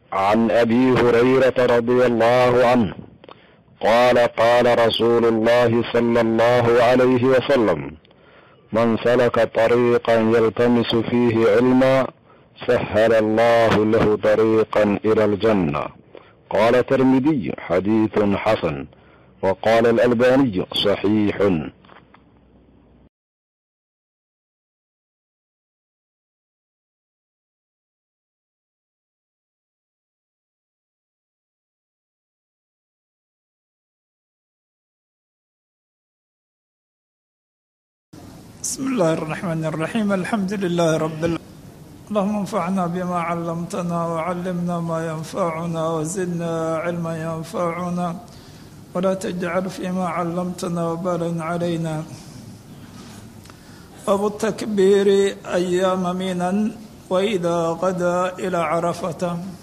عن ابي هريره رضي الله عنه قال قال رسول الله صلى الله عليه وسلم من سلك طريقا يلتمس فيه علما سهل الله له طريقا الى الجنه قال الترمذي حديث حسن وقال الالباني صحيح بسم الله الرحمن الرحيم الحمد لله رب العالمين اللهم انفعنا بما علمتنا وعلمنا ما ينفعنا وزدنا علما ينفعنا ولا تجعل فيما علمتنا وبالا علينا باب التكبير أيام منا وإذا غدا إلى عرفة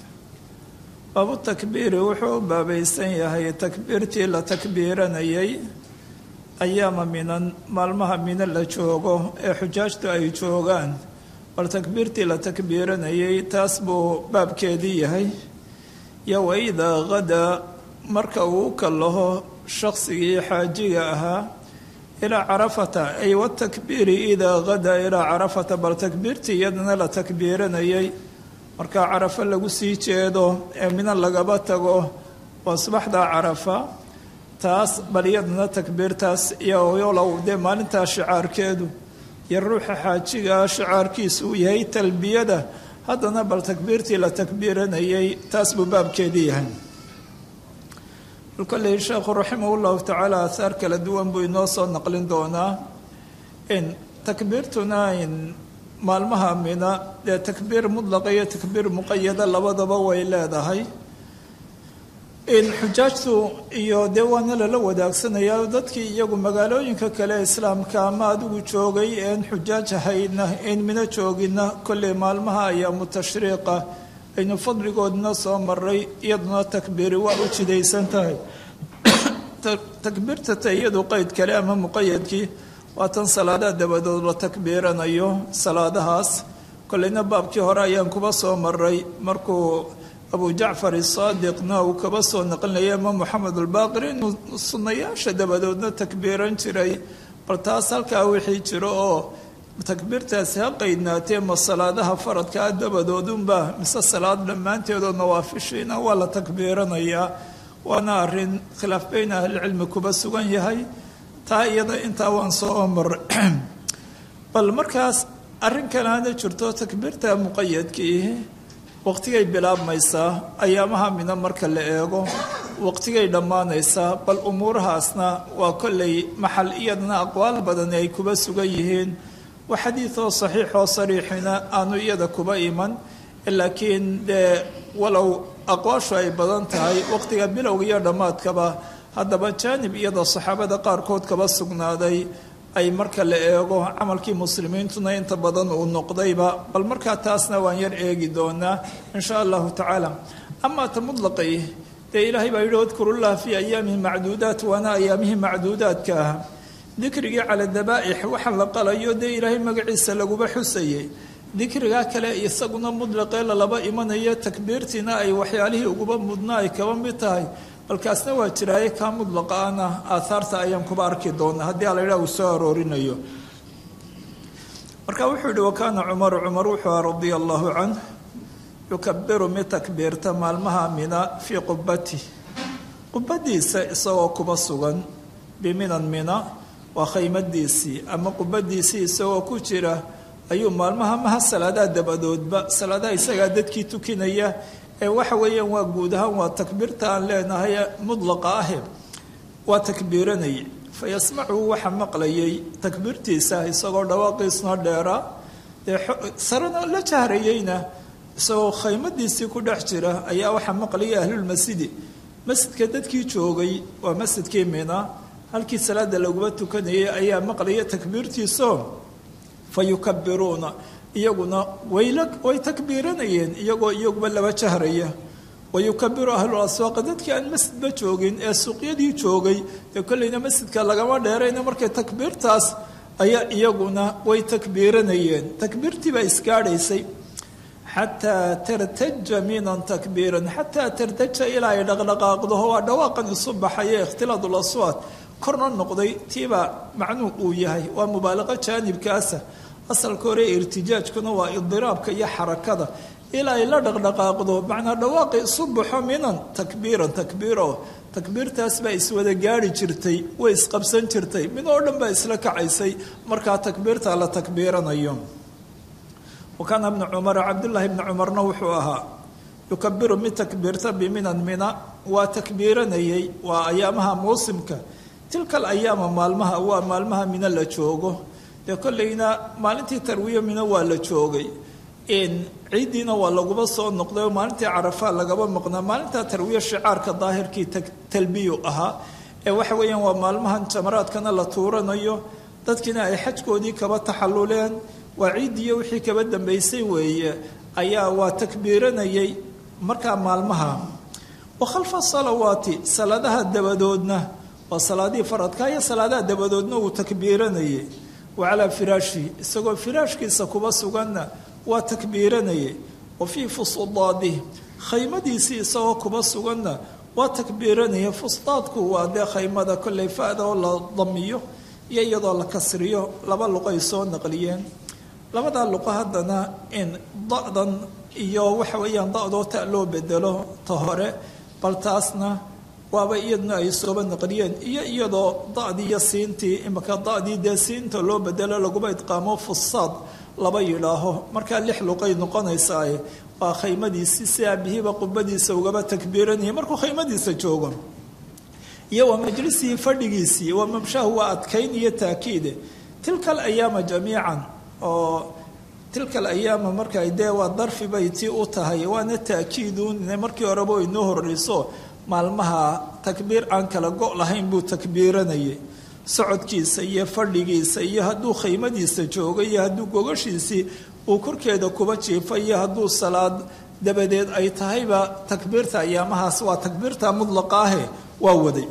باب التكبير وحو بابيسن يهي تكبيرتي لتكبيرنيي ayaama minan maalmaha mina la joogo ee xujaajtu ay joogaan bal takbiirtii la takbiiranayay taas buu baabkeedii yahay yo waidaa hadaa marka uu u kallaho shaqsigii xaajiga ahaa ilaa carafata ay watakbiiri idaa hadaa ilaa carafata bal takbiirtii iyadana la takbiiranayay markaa carafo lagu sii jeedo ee mina lagaba tago waa subaxda carafa taas bal iyadana takbiirtaas iyolow dee maalintaa shicaarkeedu iyo ruuxa xaajigaa shicaarkiisu uu yahay talbiyada haddana bal takbiirtii la takbiiranayay taas buu baabkeedii yahay bal kolley sheekhu raximah llahu tacaala ahaar kala duwan buu inoo soo naqlin doonaa in takbiirtuna in maalmaha mina dee takbiir mudlaqa iyo takbiir muqayada labadaba way leedahay in xujaajtu iyo dee waana lala wadaagsanaya dadkii iyagu magaalooyinka kale islaamka ama adigu joogay een xujaaj ahaydna een mina joogina kolley maalmaha ayaamu tashriiqa aynu fadligoodna soo maray iyaduna takbiiri waa u jidaysan tahay takbiirta ta iyadu qeyd kale ama muqayadkii waa tan salaadaha dabadood la takbiiranayo salaadahaas kolleyna baabkii hore ayaan kuba soo maray markuu abu jacfar isaadiqna uu kaba soo naqlinaya imaam moxamed albaaqir inuu sunnayaasha dabadoodna takbiiran jiray bal taas halkaa wixii jiro oo takbiirtaasi ha qaydnaatee ma salaadaha faradkaa dabadoodunba mise salaad dhammaanteedoo nawaafishiina waa la takbiiranayaa waana arrin khilaaf beyn ahlicilmi kuba sugan yahay taa iyada intaa waan soo maray bal markaas arrin kaleana jirto takbiirta muqayadkii waqtigay bilaabmaysaa ayaamaha mina marka la eego waqtigay dhammaanaysaa bal umuurahaasna waa kolley maxal iyadana aqwaal badani ay kuba sugan yihiin waa xadiidoo saxiixoo sariixina aanu iyada kuba iman laakiin dee walow aqwaashu ay badan tahay waqtiga bilowga iyo dhammaadkaba haddaba jaanib iyada saxaabada qaarkood kaba sugnaaday ay marka la eego camalkii muslimiintuna inta badan uu noqdayba bal markaa taasna waan yar eegi doonaa insha allahu tacaala amaa ta mudlaqay dee ilaahay baa yidhi wadkurullaha fii ayaamihi macduudaat waana ayaamihii macduudaadka ah dikrigii cala dabaa'ix waxa la qalayo dee ilaahay magaciisa laguba xusayay dikrigaa kale isaguna mudlaqee lalaba imanayo takbiirtiina ay waxyaalihii uguba mudna ay kaba mid tahay balkaasna waa jiraaye kaa mudlaqa ana aaaarta ayaan kuba arki doonaa haddii aladha uu soo aroorinayo marka wuxuu yihi wakaana cumaru cumar wuxuu aha radia allahu canh yukabiru mid takbiirta maalmaha mina fii qubati qubadiisa isagoo kuba sugan biminan mina waa khaymadiisii ama qubadiisii isagoo ku jira ayuu maalmaha maha salaadaha dabadoodba salaadaha isagaa dadkii tukinaya ee waxa weeyaan waa guud ahaan waa takbiirta aan leenahay mudlaqa ahe waa takbiiranayay fa yasmacu waxa maqlayay takbiirtiisa isagoo dhawaaqiisna dheeraa dee sarena la jahrayeyna isagoo khaymadiisii ku dhex jira ayaa waxaa maqlayay ahlulmasjidi masjidka dadkii joogay waa masjidkii mina halkii salaada laguma tukanayay ayaa maqlaya takbiirtiiso fa yukabiruuna iyaguna wayla way takbiiranayeen iyagoo iyaguba laba jahraya wayukabiru ahlul aswaaq dadkii aan masjidba joogin ee suuqyadii joogay dee kolleyna masjidka lagama dheerayna markay takbiirtaas ayaa iyaguna way takbiiranayeen takbiirtii baa isgaadhaysay xataa tartaja minan takbiiran xataa tartaja ilaa ay dhaqdhaqaaqdo waa dhawaaqan isu baxaye ikhtilaadul aswaad korna noqday tiibaa macnuu uu yahay waa mubaalaqo jaanibkaasa asalka hore irtijaajkuna waa idiraabka iyo xarakada ilaa ay la dhaqdhaqaaqdo macnaa dhawaaqi isu baxo minan takbiiran takbiiro takbiirtaas baa iswada gaari jirtay way isqabsan jirtay mid oo dhan baa isla kacaysay markaa takbiirta la takbiiranayo wa kaana bnu cumara cabdullaahi bni cumarna wuxuu ahaa yukabiru mid takbiirta biminan mina waa takbiiranayay waa ayaamaha muusimka tilka alayaama maalmaha waa maalmaha mina la joogo dee kollayna maalintii tarwiya mina waa la joogay ciiddiina waa laguba soo noqday oo maalintii carafaa lagaba maqnaa maalintaa tarwiya shicaarka daahirkii talbiyu ahaa ee waxa weeyaan waa maalmahan jamaraadkana la tuuranayo dadkiina ay xajkoodii kaba taxalluleen waa ciiddiiyo wixii kaba dambaysay weeye ayaa waa takbiiranayay markaa maalmaha wa khalfa salawaati salaadaha dabadoodna waa salaadihii faradka iyo salaadaha dabadoodna uu takbiiranayay wa calaa firaashi isagoo firaashkiisa kuba suganna waa takbiiranayay wa fii fusudaadih khaymadiisii isagoo kuba suganna waa takbiiranaya fusdaadku waa dee khaymada kolley fa-da oo la damiyo iyo iyadoo la kasriyo laba luqo ay soo naqliyeen labadaa luqo haddana in da-dan iyo waxa weeyaan da-doo ta loo bedelo ta hore bal taasna waaba iyaduna ay sooba naqliyeen iyo iyadoo da-dii iyo siintii imaka da-dii dee siinta loo bedelo laguba idqaamo fusaad laba yidhaaho markaa lix luqay noqonaysaaye waa khaymadiisii si aabihiiba qubadiisa ugaba takbiiranaya markuu khaymadiisa joogo iyo waa majlisihii fadhigiisii waa mamshaahu waa adkayn iyo taakiide tilka alayaama jamiican oo tilka alayaama marka dee waa darfi bay tii u tahay waana taakiidun markii horeba inoo horeyso maalmaha takbiir aan kala go' lahayn buu takbiiranayay socodkiisa iyo fadhigiisa iyo hadduu khaymadiisa joogo iyo hadduu gogashiisii uu korkeeda kuba jiifo iyo hadduu salaad dabadeed ay tahayba takbiirta ayaamahaas waa takbiirta mudlaqaahe waa waday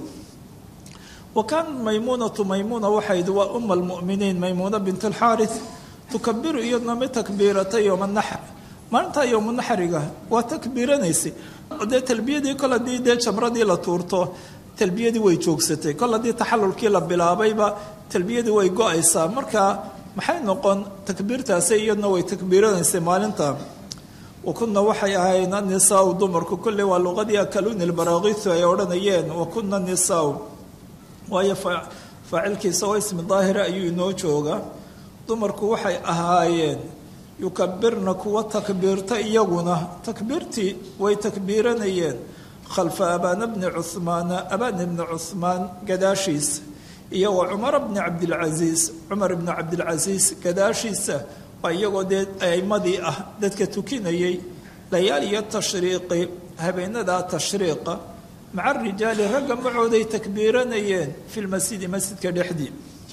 wa kaan maymuunatu maymuuna waxayd waa uma almu'miniin maymuuna bint alxaaris tukabiru iyadna mid takbiirata yowma naxr maalintaa yowma naxriga waa takbiiranaysay dee talbiyadii kol haddii dee jamradii la tuurto talbiyadii way joogsatay kol haddii taxalulkii la bilaabayba talbiyadii way go-aysaa marka maxay noqon takbiirtaasi iyadna way takbiiranaysay maalinta wakuna waxay ahayn anisaau dumarku kolley waa luqadii akaluni lbaraakitu ay odhanayeen wakuna nisaau waayo faacilkiisa oo ismi daahira ayuu inoo jooga dumarku waxay ahaayeen yukabirna kuwa takbiirta iyaguna takbiirtii way takbiiranayeen khalfa abaana bni cuhmaana abaana bni cuhmaan gadaashiisa iyo wa cumara bni cabdilcasiis cumar bni cabdilcasiis gadaashiisa waa iyagoo dee aimadii ah dadka tukinayay layaaliya tashriiqi habeenadaa tashriiqa maca rijaali ragga macooday takbiiranayeen fi lmasjidi masjidka dhexdii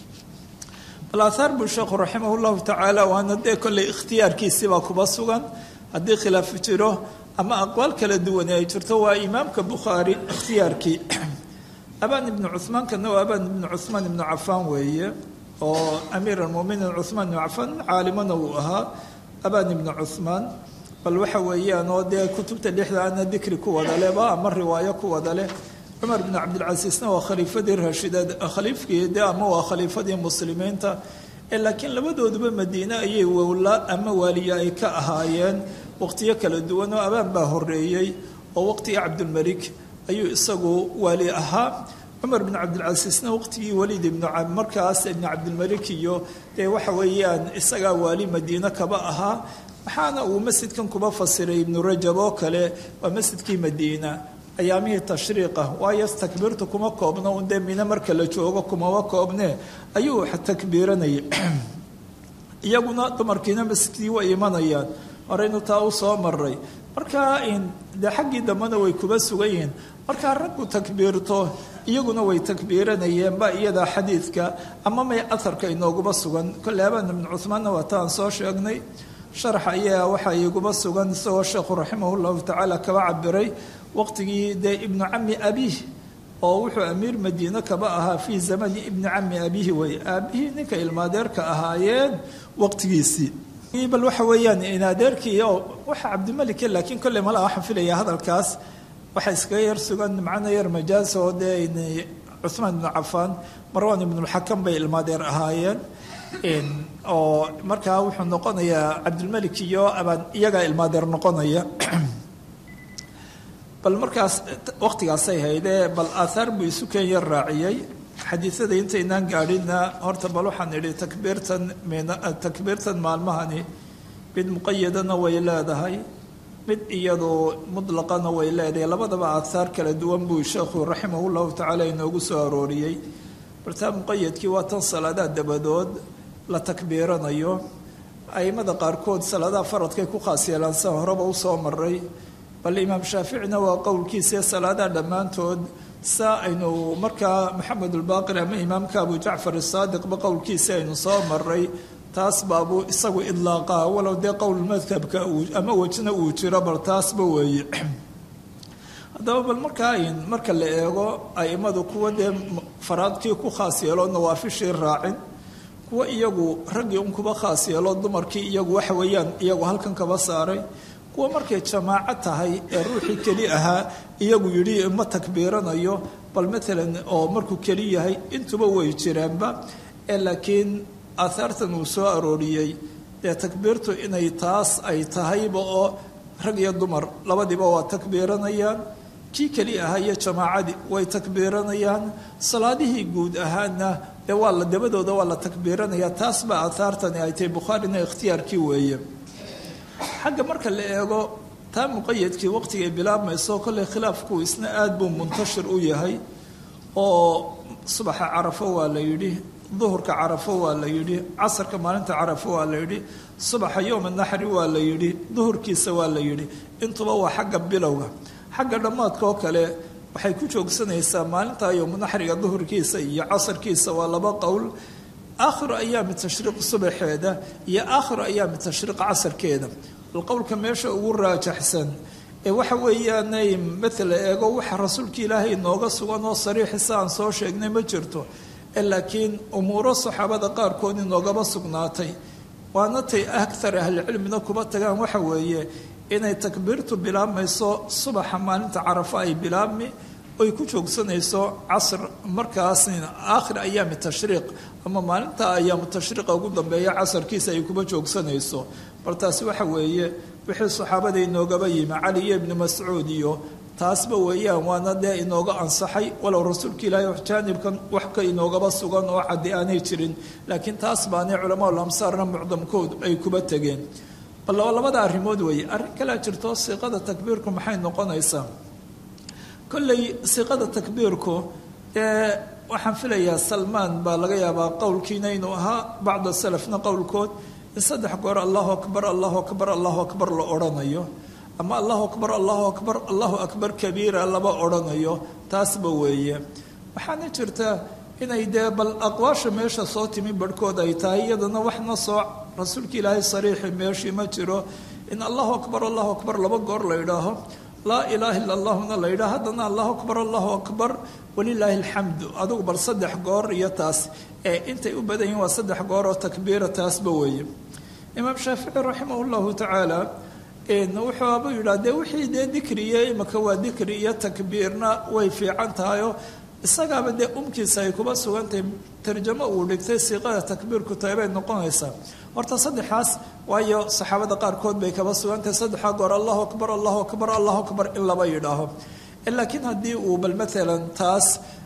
bal aathaar buu sheekhu raximah llahu tacaala waana dee kolley ikhtiyaarkiisibaa kuba sugan haddii khilaaf jiro ama aqwaal kala duwane ay jirto waa imaamka bukhaari ikhtiyaarkii abaan ibnu cuhmaankana waa abaan ibnu cuhmaan ibnu cafaan weeye oo amiir almuminiin cuhmaan ibnu cafaan caalimana uu ahaa abaan ibnu cuhmaan bal waxa weeyaan oo dee kutubta lixda ana dikri ku wada leba ama riwaayo ku wada leh cumar bn cabdilcasiisna waa khaliifadii raashida khaliifkii de ama waa khaliifadii muslimiinta laakiin labadooduba madiine ayay wowla ama waaliya ay ka ahaayeen waqtiyo kala duwan oo abaan baa horeeyey oo waqtigii cabdilmalik ayuu isagu waali ahaa cumar bn cabdilcasiisna waqtigii waliid ibnu markaas ibnu cabdilmalik iyo dee waxa weeyaan isagaa waali madiine kaba ahaa waxaana uu masjidkan kuba fasiray ibnu rajab oo kale waa masjidkii madiina ayaamihii tashriiqa waayo takbiirtu kuma koobno un dee mine marka la joogo kumaba koobne ayuu takbiiranayay iyaguna dumarkiina masjidkii way imanayaan horeynu taa u soo maray markaa dee xaggii dambena way kuba sugan yihiin markaa raggu takbiirto iyaguna way takbiiranayeen ba iyada xadiidka ama may aharka inooguba sugan kolley abaan ibnu cuhmaanna waa taan soo sheegnay sharax ayaa waxaa iguba sugan isagoo sheekhu raximah llahu tacaala kaba cabiray waqtigii dee ibnu cami abiih oo wuxuu amiir madiine kaba ahaa fii zamani ibni cami abiihi way aabihii ninka ilmaadeerka ahaayeen waqtigiisii bal waxa weeyaan inadeerkii oo waxa cabdimalike laakiin kolley mala waxaan filayaa hadalkaas waxaa iskaga yar sugan macna yar majaas oo dee cuhmaan ibnu cafaan marwan ibnulxakam bay ilmaadeer ahaayeen oo markaa wuxuu noqonayaa cabdilmalik iyo abaan iyagaa ilmaadeer noqonaya bal markaas waqtigaasay haydee bal aathaar buu isu keen yar raaciyey xadiisada intaynaan gaadhina horta bal waxaan idhi takbiirtan takbiirtan maalmahani mid muqayadana way leedahay mid iyadu mutlaqana way leedahay labadaba aathaar kala duwan buu sheekhu raximah llahu tacaala inoogu soo arooriyey bartaa muqayadkii waa tan salaadaha dabadood la takbiiranayo aimada qaarkood salaadaha faradkay ku khaas yeelaan sa horeba usoo maray bal imaam shaaficina waa qowlkiisae salaadaha dhammaantood saa aynu markaa maxamed ulbaaqir ama imaamka abu jacfar asaadiqba qowlkiisa aynu soo maray taas baabuu isagu idlaaqaa walow dee qowl madhabka ama wejna uu jiro bal taasba weeye haddaba bal markaa marka la eego aimadu kuwa dee faraadkii ku khaas yeelo nawaafishii raacin kuwa iyagu raggii un kuba khaas yeelo dumarkii iyagu waxa weeyaan iyagu halkan kaba saaray kuwa markay jamaaco tahay ee ruuxii keli ahaa iyagu yidhi ma takbiiranayo bal maalan oo markuu keli yahay intuba way jiraanba ee laakiin aahaartan uu soo arooriyey dee takbiirtu inay taas ay tahayba oo rag iyo dumar labadiiba waa takbiiranayaan kii keli ahaa iyo jamaacadii way takbiiranayaan salaadihii guud ahaana dee waa la dabadooda waa la takbiiranaya taas baa aahaartani ay tahay bukhaarina ikhtiyaarkii weeye xagga marka la eego taa muqayadkii waqtigay bilaabmayso kolley khilaafku isna aada buu muntashir u yahay oo subaxa carafo waa la yidhi duhurka carafo waa la yidhi casarka maalinta carafo waa la yidhi subaxa yowma naxri waa la yidhi duhurkiisa waa la yidhi intuba waa xagga bilowga xagga dhammaadka oo kale waxay ku joogsanaysaa maalinta yowma naxriga duhurkiisa iyo casarkiisa waa laba qowl aakhiru ayaami tashriiq subaxeeda iyo aakhiru ayaami tashriiq casarkeeda bal qowlka meesha ugu raajaxsan ee waxa weeyaanay matala eego waxa rasuulka ilaahay inooga sugan oo sariixisa aan soo sheegnay ma jirto ee laakiin umuuro saxaabada qaarkood inoogaba sugnaatay waana tay aktar ahlicilmina kuba tagaan waxa weeye inay takbiirtu bilaabmayso subaxa maalinta carafo ay bilaabmi oy ku joogsanayso casr markaasna aakhir ayaami tashriiq ama maalinta ayaamu tashriiqa ugu dambeeya casarkiisa ay kuba joogsanayso bal taasi waxa weeye wixii saxaabada inoogaba yimi cali iyo ibnu mascuud iyo taasba weeyaan waana dee inooga ansaxay walow rasuulka ilaahay jaanibkan wax ka inoogaba sugan oo caddi aanay jirin laakiin taas baanay culamaul amsaarna mucdamkood ay kuba tegeen bal labada arrimood weeye arrin kalea jirto siiqada takbiirku maxay noqonaysaa kolley siiqada takbiirku ee waxaan filayaa salmaan baa laga yaabaa qowlkiina inuu ahaa bacda salafna qowlkood in saddex goor allahu akbar allahu akbar allahu akbar la odhanayo ama allahu akbar allahu akbar allahu akbar kabiira laba odhanayo taasba weeye waxaana jirta inay dee bal aqwaasha meesha soo timi barhkood ay tahay iyadana waxna soo rasuulka ilaahay sariixi meeshii ma jiro in allahu akbar allahu akbar laba goor la idhaaho laa ilaaha illa allahuna la yidhaah haddana allahu akbar allahu akbar walilaahi alxamdu adugu bal saddex goor iyo taas ee intay u badan yihin waa saddex goor oo takbiira taasba weeye imaam shaafici raximah llahu tacaala wuxuuaba yidhaah dee wixii dee dikriye imaka waa dikri iyo takbiirna way fiican tahayoo isagaaba dee umkiisa ay kuba sugantahay tarjamo uu dhigtay siiqada takbiirku tahay bay noqonaysaa horta saddexaas waayo saxaabada qaarkood bay kaba sugantahay saddexaa goor allahu akbar allahu akbar allahu akbar in laba yidhaaho laakiin haddii uu bal maalan taas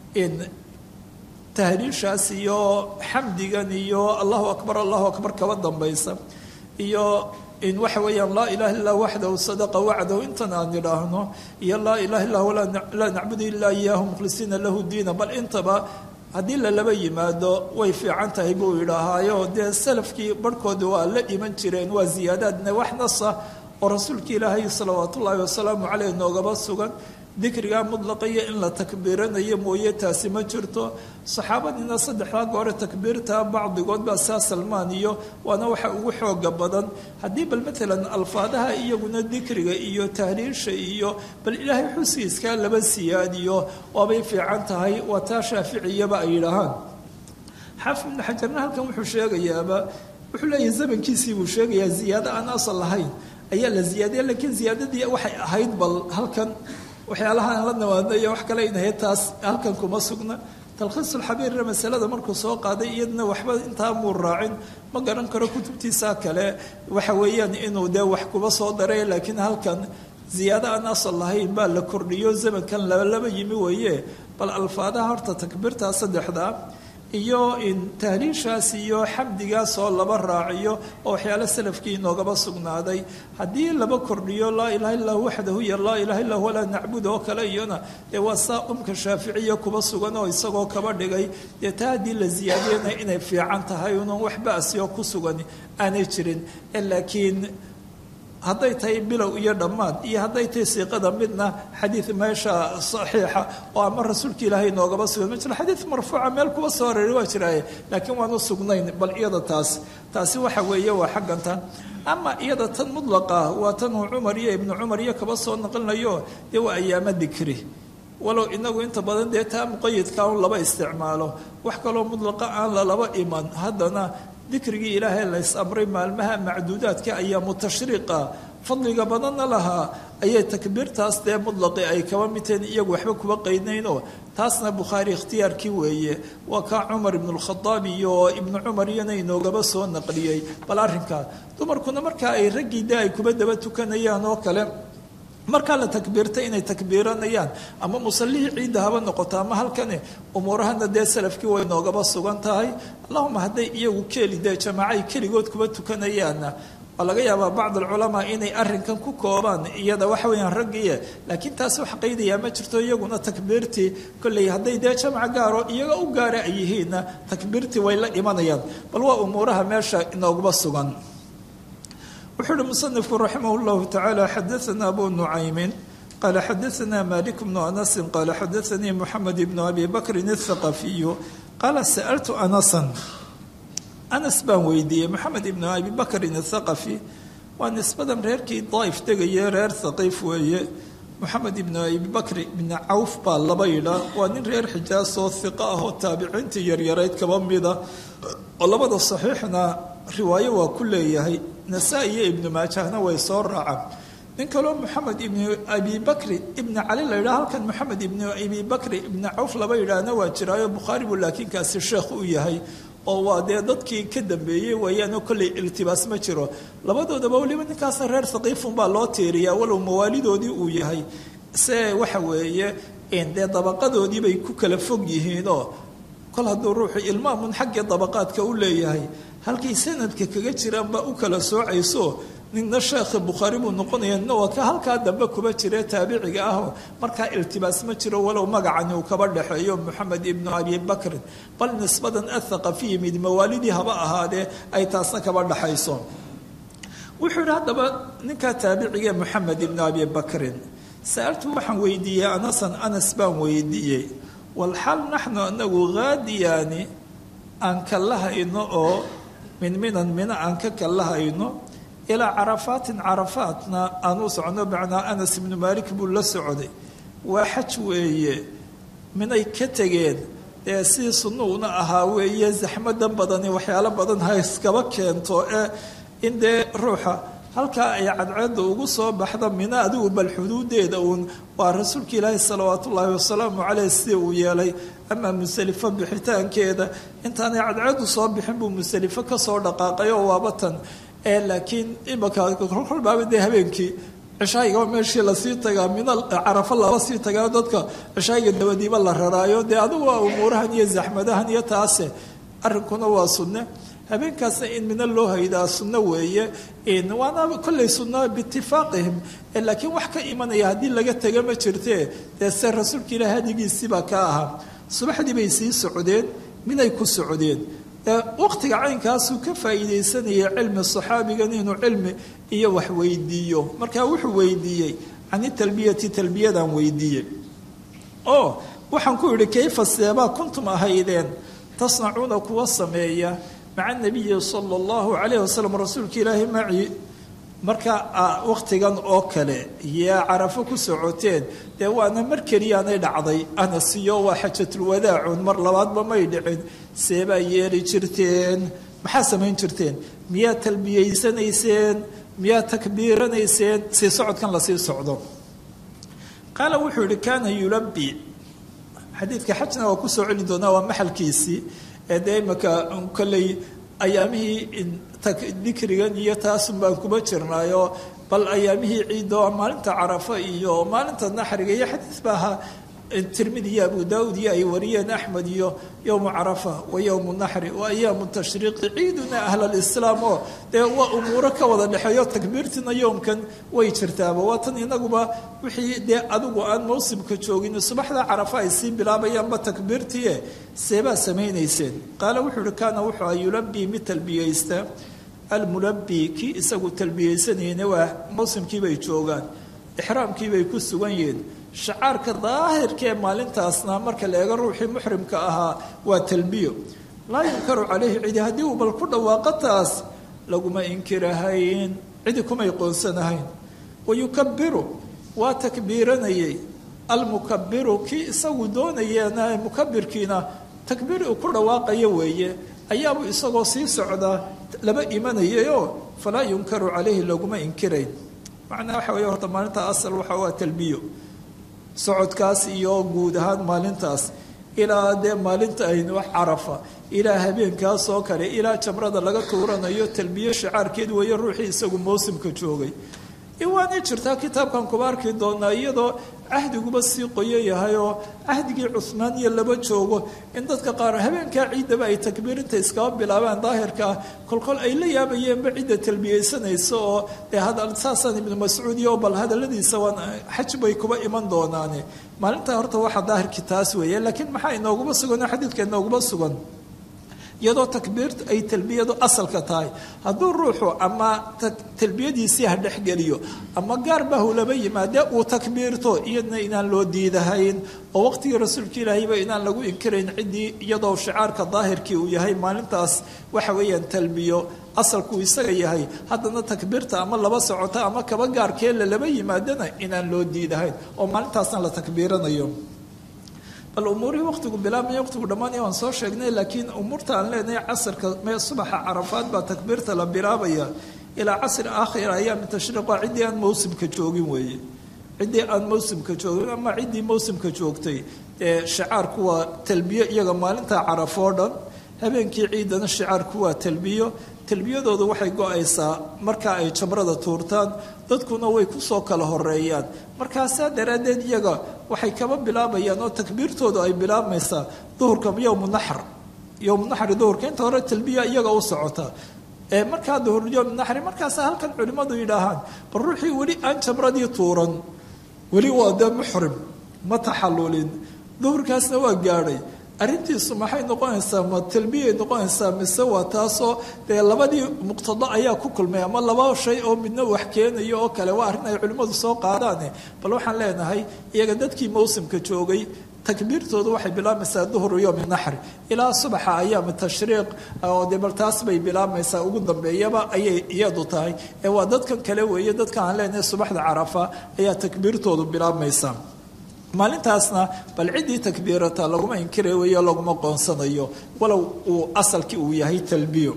tahriishaas iyo xamdigan iyo allahu akbar allahu akbar kaba dambaysa iyo in waxa weeyaan laa ilaha illah waxdahu sadaqa wacdahu intan aan idhaahno iyo laa ilaha illah laa nacbudu ilaa iyaahu mukhlisiina lahu diina bal intaba haddii lalaba yimaado way fiican tahay buu yidhaahaayo dee salafkii barhkooda waa la dhiman jireen waa ziyaadaadna wax nasa oo rasuulka ilaahay salawaat ullaahi wasalaamu caleyh noogaba sugan dikrigaa mudlaqaya in la takbiiranayo mooye taasi ma jirto saxaabadiina saddexdaa goore takbiirta bacdigood baa saa salmaan iyo waana waxa ugu xooga badan haddii bal maalan alfaadaha iyaguna dikriga iyo tahriisha iyo bal ilaahay xusiiskaa laba siyaadiyo waabay fiican tahay waa taa shaaficiyaba ay yidhaahaan xaafid ibnu xajarna halkan wuxuu sheegayaaba wuxuu leeyahay zamankiisii buu sheegayaa ziyaado aan asal lahayn ayaa la ziyaadiya laakiin ziyaadadii waxay ahayd bal halkan waxyaalaha aan la nawaadna iyo wax kale inahay taas halkan kuma sugna talkhiisulxabiirna masalada markuu soo qaaday iyadna waxba intaa muu raacin ma garan karo kutubtiisa kale waxa weeyaan inuu dee wax kuba soo daray laakiin halkan ziyaado aan asal lahayn baa la kordhiyo zamankan labalaba yimi weeye bal alfaadaha horta takbiirtaa saddexda iyo tahliishaas iyo xamdigaas oo laba raaciyo oo waxyaale salafkii inoogaba sugnaaday haddii laba kordhiyo laa ilaha illah waxdahu iyo laa ilaha illah walaa nacbud oo kale iyona dee waa saa umka shaaficiya kuba sugan oo isagoo kaba dhigay dee taa haddii la ziyaadiyana inay fiican tahay unan wax ba'siyo ku sugan aanay jirin laakiin hadday tahay bilow iyo dhammaad iyo hadday tahay siiqada midna xadiid meesha saxiixa oo ama rasuulka ilaahay noogaba sugan ma jiro xadiid marfuuca meel kuba soo areeri waa jiraaye laakiin waanu sugnayn bal iyada taas taasi waxa weeye waa xaggantan ama iyada tan mudlaqa waa tan uu cumar iyo ibnu cumar iyo kaba soo naqlinayo dee waa ayaamo dikri walow inagu inta badan dee taa muqayidka un laba isticmaalo wax kaloo mudlaqa aan lalaba iman haddana dikrigii ilaahay la is-amray maalmaha macduudaadka ayaamu tashriiqa fadliga badanna lahaa ayay takbiirtaas dee mudlaqi ay kaba midteen iyagu waxba kuba qaydnaynoo taasna bukhaari ikhtiyaarkii weeye waa kaa cumar ibnulkhadaab iyo ibnu cumar iyana inoogaba soo naqliyey bal arrinkaa dumarkuna markaa ay raggii de ay kuba daba tukanayaan oo kale markaa la takbiirtay inay takbiiranayaan ama musallihii ciidda haba noqoto ama halkani umuurahana dee salafkii way noogaba sugan tahay allahuma hadday iyagu keeli dee jamaacay keligood kuba tukanayaanna waa laga yaabaa bacd alculamaa inay arrinkan ku koobaan iyada waxa weyaan raggiiye laakiin taasi wax qaydayaa ma jirto iyaguna takbiirtii kolley hadday dee jamac gaaro iyaga u gaara ay yihiinna takbiirtii way la dhimanayaan bal waa umuuraha meesha inoogaba sugan wuxuu uhi musanifku raximah llahu tacaala xadaana abu nucaymin qaala xadaana malik bnu anasin qaala xadaanii moxamed ibnu abi bakrin athaqafiyu qaala sa'altu anasan anas baan weydiiyey moxamed ibnu abi bakrin athaqafi waa nisbadan reerkii daaif degaye reer thaqiif weeye moxamed ibnu abi bakri ibni cawf baa laba yidhaa waa nin reer xijaasoo hiqa ah oo taabiciintii yaryarayd kaba mida oo labada saxiixna riwaayo waa ku leeyahay nasaa-i iyo ibnu maajahna way soo raacaan nin kaloo moxamed ibnu abi bakri ibni cali la yidhaha halkan moxamed ibnu abi bakri ibni cawf laba yidhaahna waa jiraayo bukhaari buu laakiin kaasi sheekh u yahay oo waa dee dadkii ka dambeeyey wayaanoo kolley iltibaas ma jiro labadoodaba weliba ninkaasna reer haqiifun baa loo tiiriyaa walow mawaalidoodii uu yahay se waxa weeye dee dabaqadoodii bay ku kala fog yihiinoo kol hadduu ruuxu ilmaamun xaggii dabaqaadka u leeyahay halkay sanadka kaga jiraanbaa u kala soocayso ninna sheekha bukhaari buu noqonaya nina waa ka halkaa dambe kuba jire taabiciga ahoo markaa iltibaas ma jiro walow magacani uu kaba dhexeeyo moxamed ibnu abi bakrin bal nisbadan athaqafiyi mid mawaalidii haba ahaadee ay taasna kaba dhexayso wuxuu yidhi haddaba ninkaa taabiciga moxamed ibnu abi bakrin sa-altu waxaan weydiiyey anasan anas baan weydiiyey walxal naxnu anagu haadiyaani aan kallahayno oo min minan mina aan ka kallahayno ilaa carafaatin carafaatna aan u socono macnaa anas ibnu maalik buu la socday waa xaj weeye minay ka tegeen dee sidii sunnuuna ahaa weeye zaxmadan badani waxyaalo badan ha iskaba keento ee in dee ruuxa halkaa ay cadceedda ugu soo baxda mina adigu bal xuduudeeda uun waa rasuulka ilaahi salawaatu ullaahi wasalaamu caleyh sida uu yeelay ama musalifo bixitaankeeda intaanay cadceeddu soo bixin buu musalifo kasoo dhaqaaqay oo waabatan ee laakiin imaka kolbaaba dee habeenkii cishaayiga meeshii lasii tagaa mina carafo lala sii tagaa dadka cishaayiga dabadiiba la raraayo dee adigu waa umuurahan iyo zaxmadahan iyo taase arrinkuna waa sunne habeenkaasna in mina loo haydaa sunno weeye waana kolley sunno biitifaaqihim laakiin wax ka imanaya haddii laga tega ma jirtee dee se rasuulka ilaah hadigiisiibaa ka ahaa subaxdii bay sii socdeen minay ku socdeen waqtiga caynkaasuu ka faa'iidaysanayay cilmi saxaabigan inuu cilmi iyo wax weydiiyo markaa wuxuu weydiiyey cani talbiyati talbiyadan weydiiyey oo waxaan ku idhi kayfa seebaa kuntum ahaydeen tasnacuuna kuwa sameeya maca nabiyi sala allahu calayh wasalam rasuulka ilaahi maci marka waqtigan oo kale yaa carafo ku socoteen dee waana mar keliyaanay dhacday anasiyo waa xajatulwadaacun mar labaadba may dhicin seebaa yeeli jirteen maxaa samayn jirteen miyaa talbiyeysanayseen miyaa takbiiranayseen sii socodkan lasii socdo qaala wuxuu yihi kaana yulabi xadiidka xajna waa kusoo celi doonaa waa maxalkiisii ee dee imaka kolley ayaamihii dikrigan iyo taasun baan kuma jirnaayo bal ayaamihii ciiddo maalinta carafa iyo maalinta naxriga iyo xadiis baa ahaa tirmidi iyo abu daawud iyo ay wariyeen axmed iyo yowmu carafa wa yowmu naxri wa ayaamu tashriiqi ciiduna ahlalislaam oo dee waa umuuro ka wada dhexeeyo takbiirtina yowmkan way jirtaaba waa tan inaguba wixii dee adigu aan mawsimka joogin subaxda carafa ay sii bilaabayaanba takbiirtie seebaa samaynayseen qaala wuxuu uhi kaana wuxuu a yulabii mid talbiyeysta almulabi kii isagu talbiyeysanayna waa mawsimkiibay joogaan ixraamkiibay ku sugan yihiin shacaarka daahirka ee maalintaasna marka la eego ruuxii muxrimka ahaa waa talbiyo laa yunkaru calayhi cidi haddii uu bal ku dhawaaqo taas laguma inkirahayn cidi kumay qoonsanahayn wayukabiru waa takbiiranayay almukabiru kii isagu doonayeena mukabirkiina takbiir uu ku dhawaaqayo weeye ayaabuu isagoo sii socdaa laba imanayayoo falaa yunkaru calayhi laguma inkirayn macnaha waxa weeye horta maalinta asal waxa waa talbiyo socodkaas iyo guud ahaan maalintaas ilaa dee maalinta aynu wax carafa ilaa habeenkaas oo kale ilaa jamrada laga tuuranayo talbiye shacaarkeed weeye ruuxii isagu mawsimka joogay waanay jirtaa kitaabkan kuba arki doonaa iyadoo cahdiguba sii qoyo yahay oo cahdigii cuhmaan iyo laba joogo in dadka qaar habeenkaa ciiddaba ay takbiirinta iskaba bilaabaan daahirka ah kolkol ay la yaabayeenba cidda talbiyeysanaysa oo dee saasaan ibnu mascuud iyo bal hadaladiisa waan xaj bay kuba iman doonaane maalintaa horta waxaa daahirkii taas weeye laakiin maxaa inooguma sugan oo xadiidka inooguma sugan iyadoo takbiirtu ay talbiyadu asalka tahay hadduu ruuxu ama talbiyadiisii ha dhexgeliyo ama gaarba hulaba yimaadee uu takbiirto iyadna inaan loo diidahayn oo waqtigii rasuulka ilaahayba inaan lagu inkirayn ciddii iyadoo shicaarka daahirkii uu yahay maalintaas waxa weeyaan talbiyo asalkuu isaga yahay haddana takbiirta ama laba socota ama kaba gaarkee lalaba yimaadana inaan loo diidahayn oo maalintaasna la takbiiranayo bal umuurihii waqtigu bilaabmaya waqtigu dhammaanaya waan soo sheegnay laakiin umuurta aan leenahay casirka mee subaxa carafaad baa takbiirta la bilaabaya ilaa casri aakhir ayaami tashriiq waa ciddii aan mawsimka joogin weeye ciddii aan mawsimka joogin ama ciddii mawsimka joogtay ee shicaarku waa talbiyo iyaga maalinta carafoo dhan habeenkii ciidana shicaarku waa talbiyo talbiyadoodu waxay go-aysaa marka ay jamrada tuurtaan dadkuna way kusoo kala horeeyaan markaasaa daraaddeed iyaga waxay kaba bilaabayaan oo takbiirtoodu ay bilaabmaysaa duhurka yowmu naxr yowmu naxri duhurka inta hore talbiya iyaga u socota ee markaa duhur yowmu naxri markaasa halkan culimmadu yidhaahaan bal ruuxii weli aan jamradii tuuran weli waa dee muxrim ma taxallulin duhurkaasna waa gaadhay arrintiisu maxay noqonaysaa ma talbiyay noqonaysaa mise waa taasoo dee labadii muqtado ayaa ku kulmay ama laba shay oo midna wax keenayo oo kale waa arrin ay culimmadu soo qaadaane bal waxaan leenahay iyaga dadkii mawsimka joogay takbiirtoodu waxay bilaabmaysaa duhru yowmi naxri ilaa subaxa ayaami tashriiq oo dee bal taas bay bilaabmaysaa ugu dambeeyaba ayay iyadu tahay ee waa dadkan kale weeye dadka aan leenahay subaxda carafa ayaa takbiirtoodu bilaabmaysaa maalintaasna bal ciddii takbiirata laguma inkira weeyo laguma qoonsanayo walow uu asalkii uu yahay talbiyo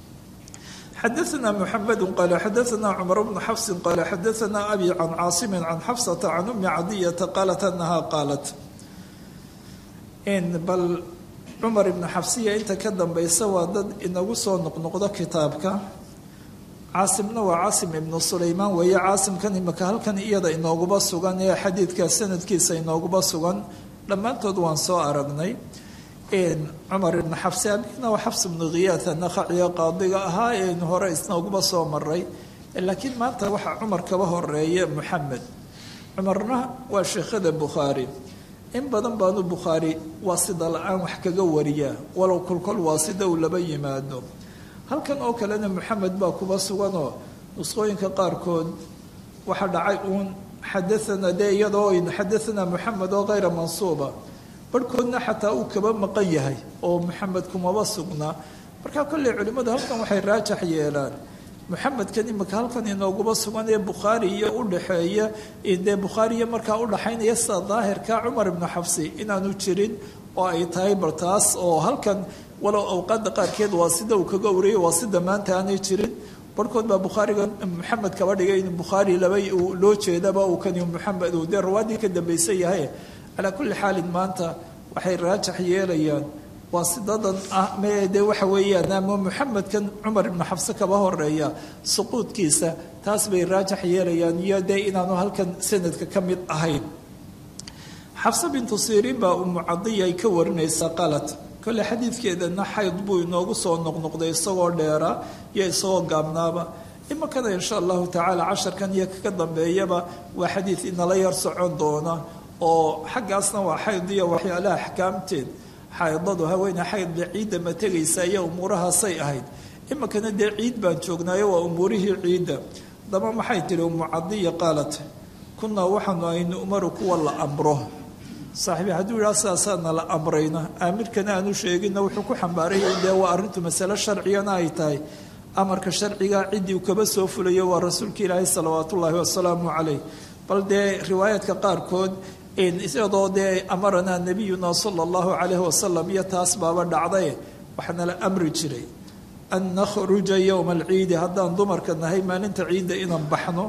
xadaثna mحamed qal xadaثna cmar bnu xafsi qal xadaثna abi can caasimi can xafsata can umi cadiyata qaalat anaha qaalat bal cumar ibnu xafsiya inta ka dambaysa waa dad inagu soo noqnoqdo kitaabka caasimna waa caasim ibnu sulaymaan weeye caasimkan imika halkan iyada inooguba sugan ee xadiidka sanadkiisa inooguba sugan dhammaantood waan soo aragnay cumar ibnu xabsi abina waa xabs ibnu khiyaata naqaciyo qaadiga ahaa eenu hore isnooguba soo maray laakiin maanta waxaa cumar kaba horeeye muxamed cumarna waa sheekhada bukhaari in badan baanu bukhaari waasida la-aan wax kaga wariyaa walow kolkol waasida uu laba yimaado halkan oo kalena moxamed baa kuba suganoo nusqooyinka qaarkood waxaa dhacay uun xadaana dee iyadoo xadaanaa moxamed oo kayra mansuuba barhkoodna xataa uu kaba maqan yahay oo moxamed kumaba sugnaa marka kolley culimmadu halkan waxay raajax yeelaan moxamedkan imika halkan inooguba sugan ee bukhaari iyo udhaxeeya dee bukhaariya markaa udhaxaynaya sida daahirka cumar ibnu xabsi inaanu jirin oo ay tahay bal taas oo halkan walow awqaadda qaarkeed waa sida uu kaga wariyay waa sida maanta aanay jirin barhkood baa bukhaariga maxamed kaba dhigay in bukhaari laba loo jeedaba uu kani maxamed uu dee rawaadii ka dambaysan yahay calaa kulli xaalin maanta waxay raajax yeelayaan waa sidadan ah mee dee waxa weeyaan ama muxamedkan cumar ibnu xabse kaba horeeya suquudkiisa taas bay raajax yeelayaan iyo dee inaanu halkan sanadka ka mid ahayn xabse bintu siriin baa umu cadiya ay ka warinaysaa qalad kole xadiidkeedana xayd buu inoogu soo noqnoqday isagoo dheera iyo isagoo gaabnaaba iminkana insha allahu tacaala casharkan iyo kaka dambeeyaba waa xadiid inala yar socon doona oo xaggaasna waa xayd iyo waxyaalaha axkaamteed xaydadu haweene xaydba ciidda ma tegaysa iyo umuurahaasay ahayd iminkana dee ciid baan joognaayo waa umuurihii ciidda daba maxay tihi umu cadiya qaalat kunaa waxaanu aynu umaru kuwa la amro saaxiibi hadduu yidhaha sidaasaana la amrayna aamirkana aanu sheeginna wuxuu ku xambaaraya dee waa arrintu masale sharcigana ay tahay amarka sharciga ciddii uu kaba soo fulayo waa rasuulka ilaahi salawaat ullaahi wasalaamu calayh bal dee riwaayaadka qaarkood iyadoo dee amaranaa nabiyuna sala allahu calayhi wasalam iyo taas baaba dhacday waxaana la amri jiray an nakhruja yowma alciidi haddaan dumarka nahay maalinta ciidda inaan baxno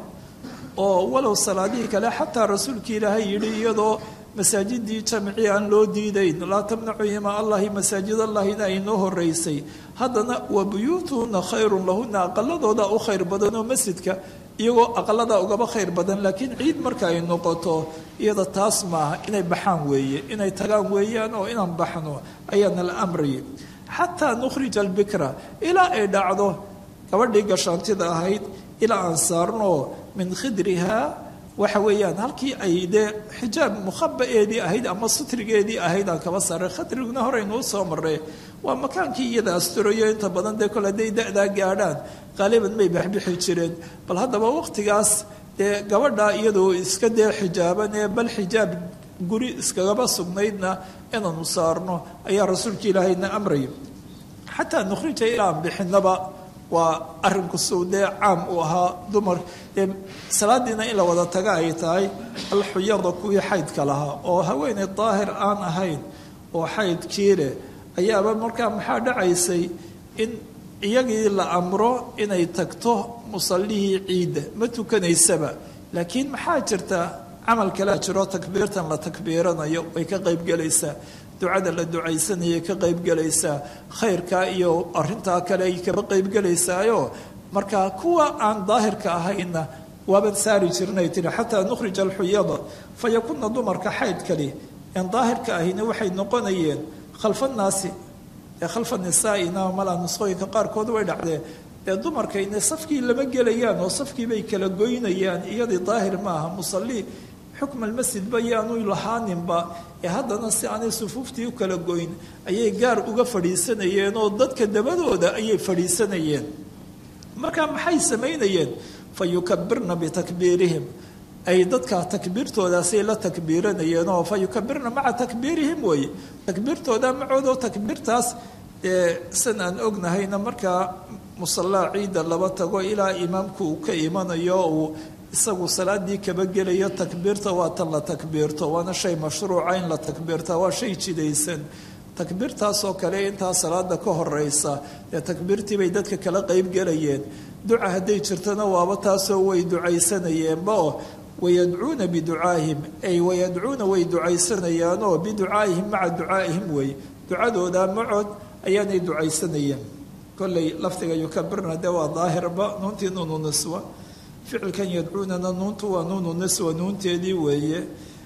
oo walow salaadihii kale xataa rasuulka ilaahay yidhi iyadoo masaajidii jamci aan loo diidayn laa tamnacu ima allahi masaajid allahina ay noo horeysay haddana wa buyuutuhuna khayrun lahuna aqaladooda u khayr badan oo masjidka iyagoo aqalada ugaba khayr badan laakiin ciid marka ay noqoto iyada taas maaha inay baxaan weeye inay tagaan weeyaan oo inaan baxno ayaana la amrayay xataa nukhrija albikra ilaa ay dhacdo gabadhii gashaantida ahayd ilaa aan saarno min khidriha waxa weeyaan halkii ay dee xijaab mukhabaeedii ahayd ama sutrigeedii ahayd aan kaba saaray khadriguna horeynuu soo maray waa makaankii iyada asturayo inta badan dee kole hadday da-daa gaadhaan qaaliban may baxbixi jireen bal haddaba waqtigaas dee gabadha iyadoo iska dee xijaaban ee bal xijaab guri iskagaba sugnaydna inaanu saarno ayaa rasuulka ilaahayna amraya xataa nukhrija ilaa aan bixinaba waa arinku suu dee caam uu ahaa dumar dee salaadiina in la wada taga ay tahay alxuyada kuwii xaydka lahaa oo haweeney daahir aan ahayn oo xaydkii leh ayaaba markaa maxaa dhacaysay in iyagii la amro inay tagto musallihii ciidda ma tukanaysaba laakiin maxaa jirta camal kalea jiro takbiirtan la takbiiranayo way ka qaybgelaysaa ducada la ducaysanayay ka qaybgelaysaa khayrkaa iyo arintaa kale ay kaba qaybgelaysaayo marka kuwa aan daahirka ahayna waaban saari jirnay tiri xataa nukhrija alxuyada fa yakuna dumarka xaydkali aan daahirka ahayna waxay noqonayeen khalfa naasi ee khalfa nisaaina malaa nusqooyinka qaarkood way dhacdeen ee dumarkayna safkii lama gelayaan oo safkii bay kala goynayaan iyadii daahir maaha musalli xukm almasjid ba yaanu lahaaninba ee haddana si aanay sufuuftii u kala goyn ayay gaar uga fadhiisanayeen oo dadka dabadooda ayay fadhiisanayeen marka maxay samaynayeen fa yukabirna bitakbiirihim ay dadka takbiirtoodaasay la takbiiranayeen oo fa yukabirna maca takbiirihim weeye takbiirtooda macoodoo takbiirtaas ee san aan ognahayna markaa musallaa ciidda laba tago ilaa imaamku uu ka imanayo uu isagu salaadii kaba gelayo takbiirta waa tan la takbiirto waana shay mashruuca in la takbiirta waa shay jidaysan takbiirtaasoo kale intaa salaada ka horeysa dee takbiirtii bay dadka kala qeybgelayeen duca hadday jirtona waaba taasoo way ducaysanayeenba oo wayadcuuna biducaahim ay wayadcuuna way ducaysanayaanoo biducaa'ihim maca ducaa'ihim wey ducadooda macood ayaanay ducaysanayeen kolley lafdiga yukabirna dee waa daahirba nuuntii nuunu niswa ficilkan yadcuunana nuuntu waa nuunu niswa nuunteedii weeye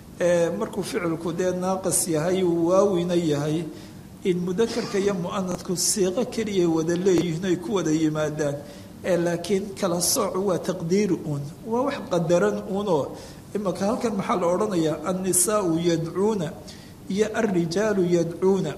markuu ficilku dee naaqis yahay uu waawina yahay in mudakarka iyo mu'anadku siiqo keliyay wada leeyihiin ay ku wada yimaadaan laakiin kala soocu waa taqdiiri uun waa wax qadaran uunoo imaka halkan maxaa la odhanayaa annisaau yadcuuna iyo alrijaalu yadcuuna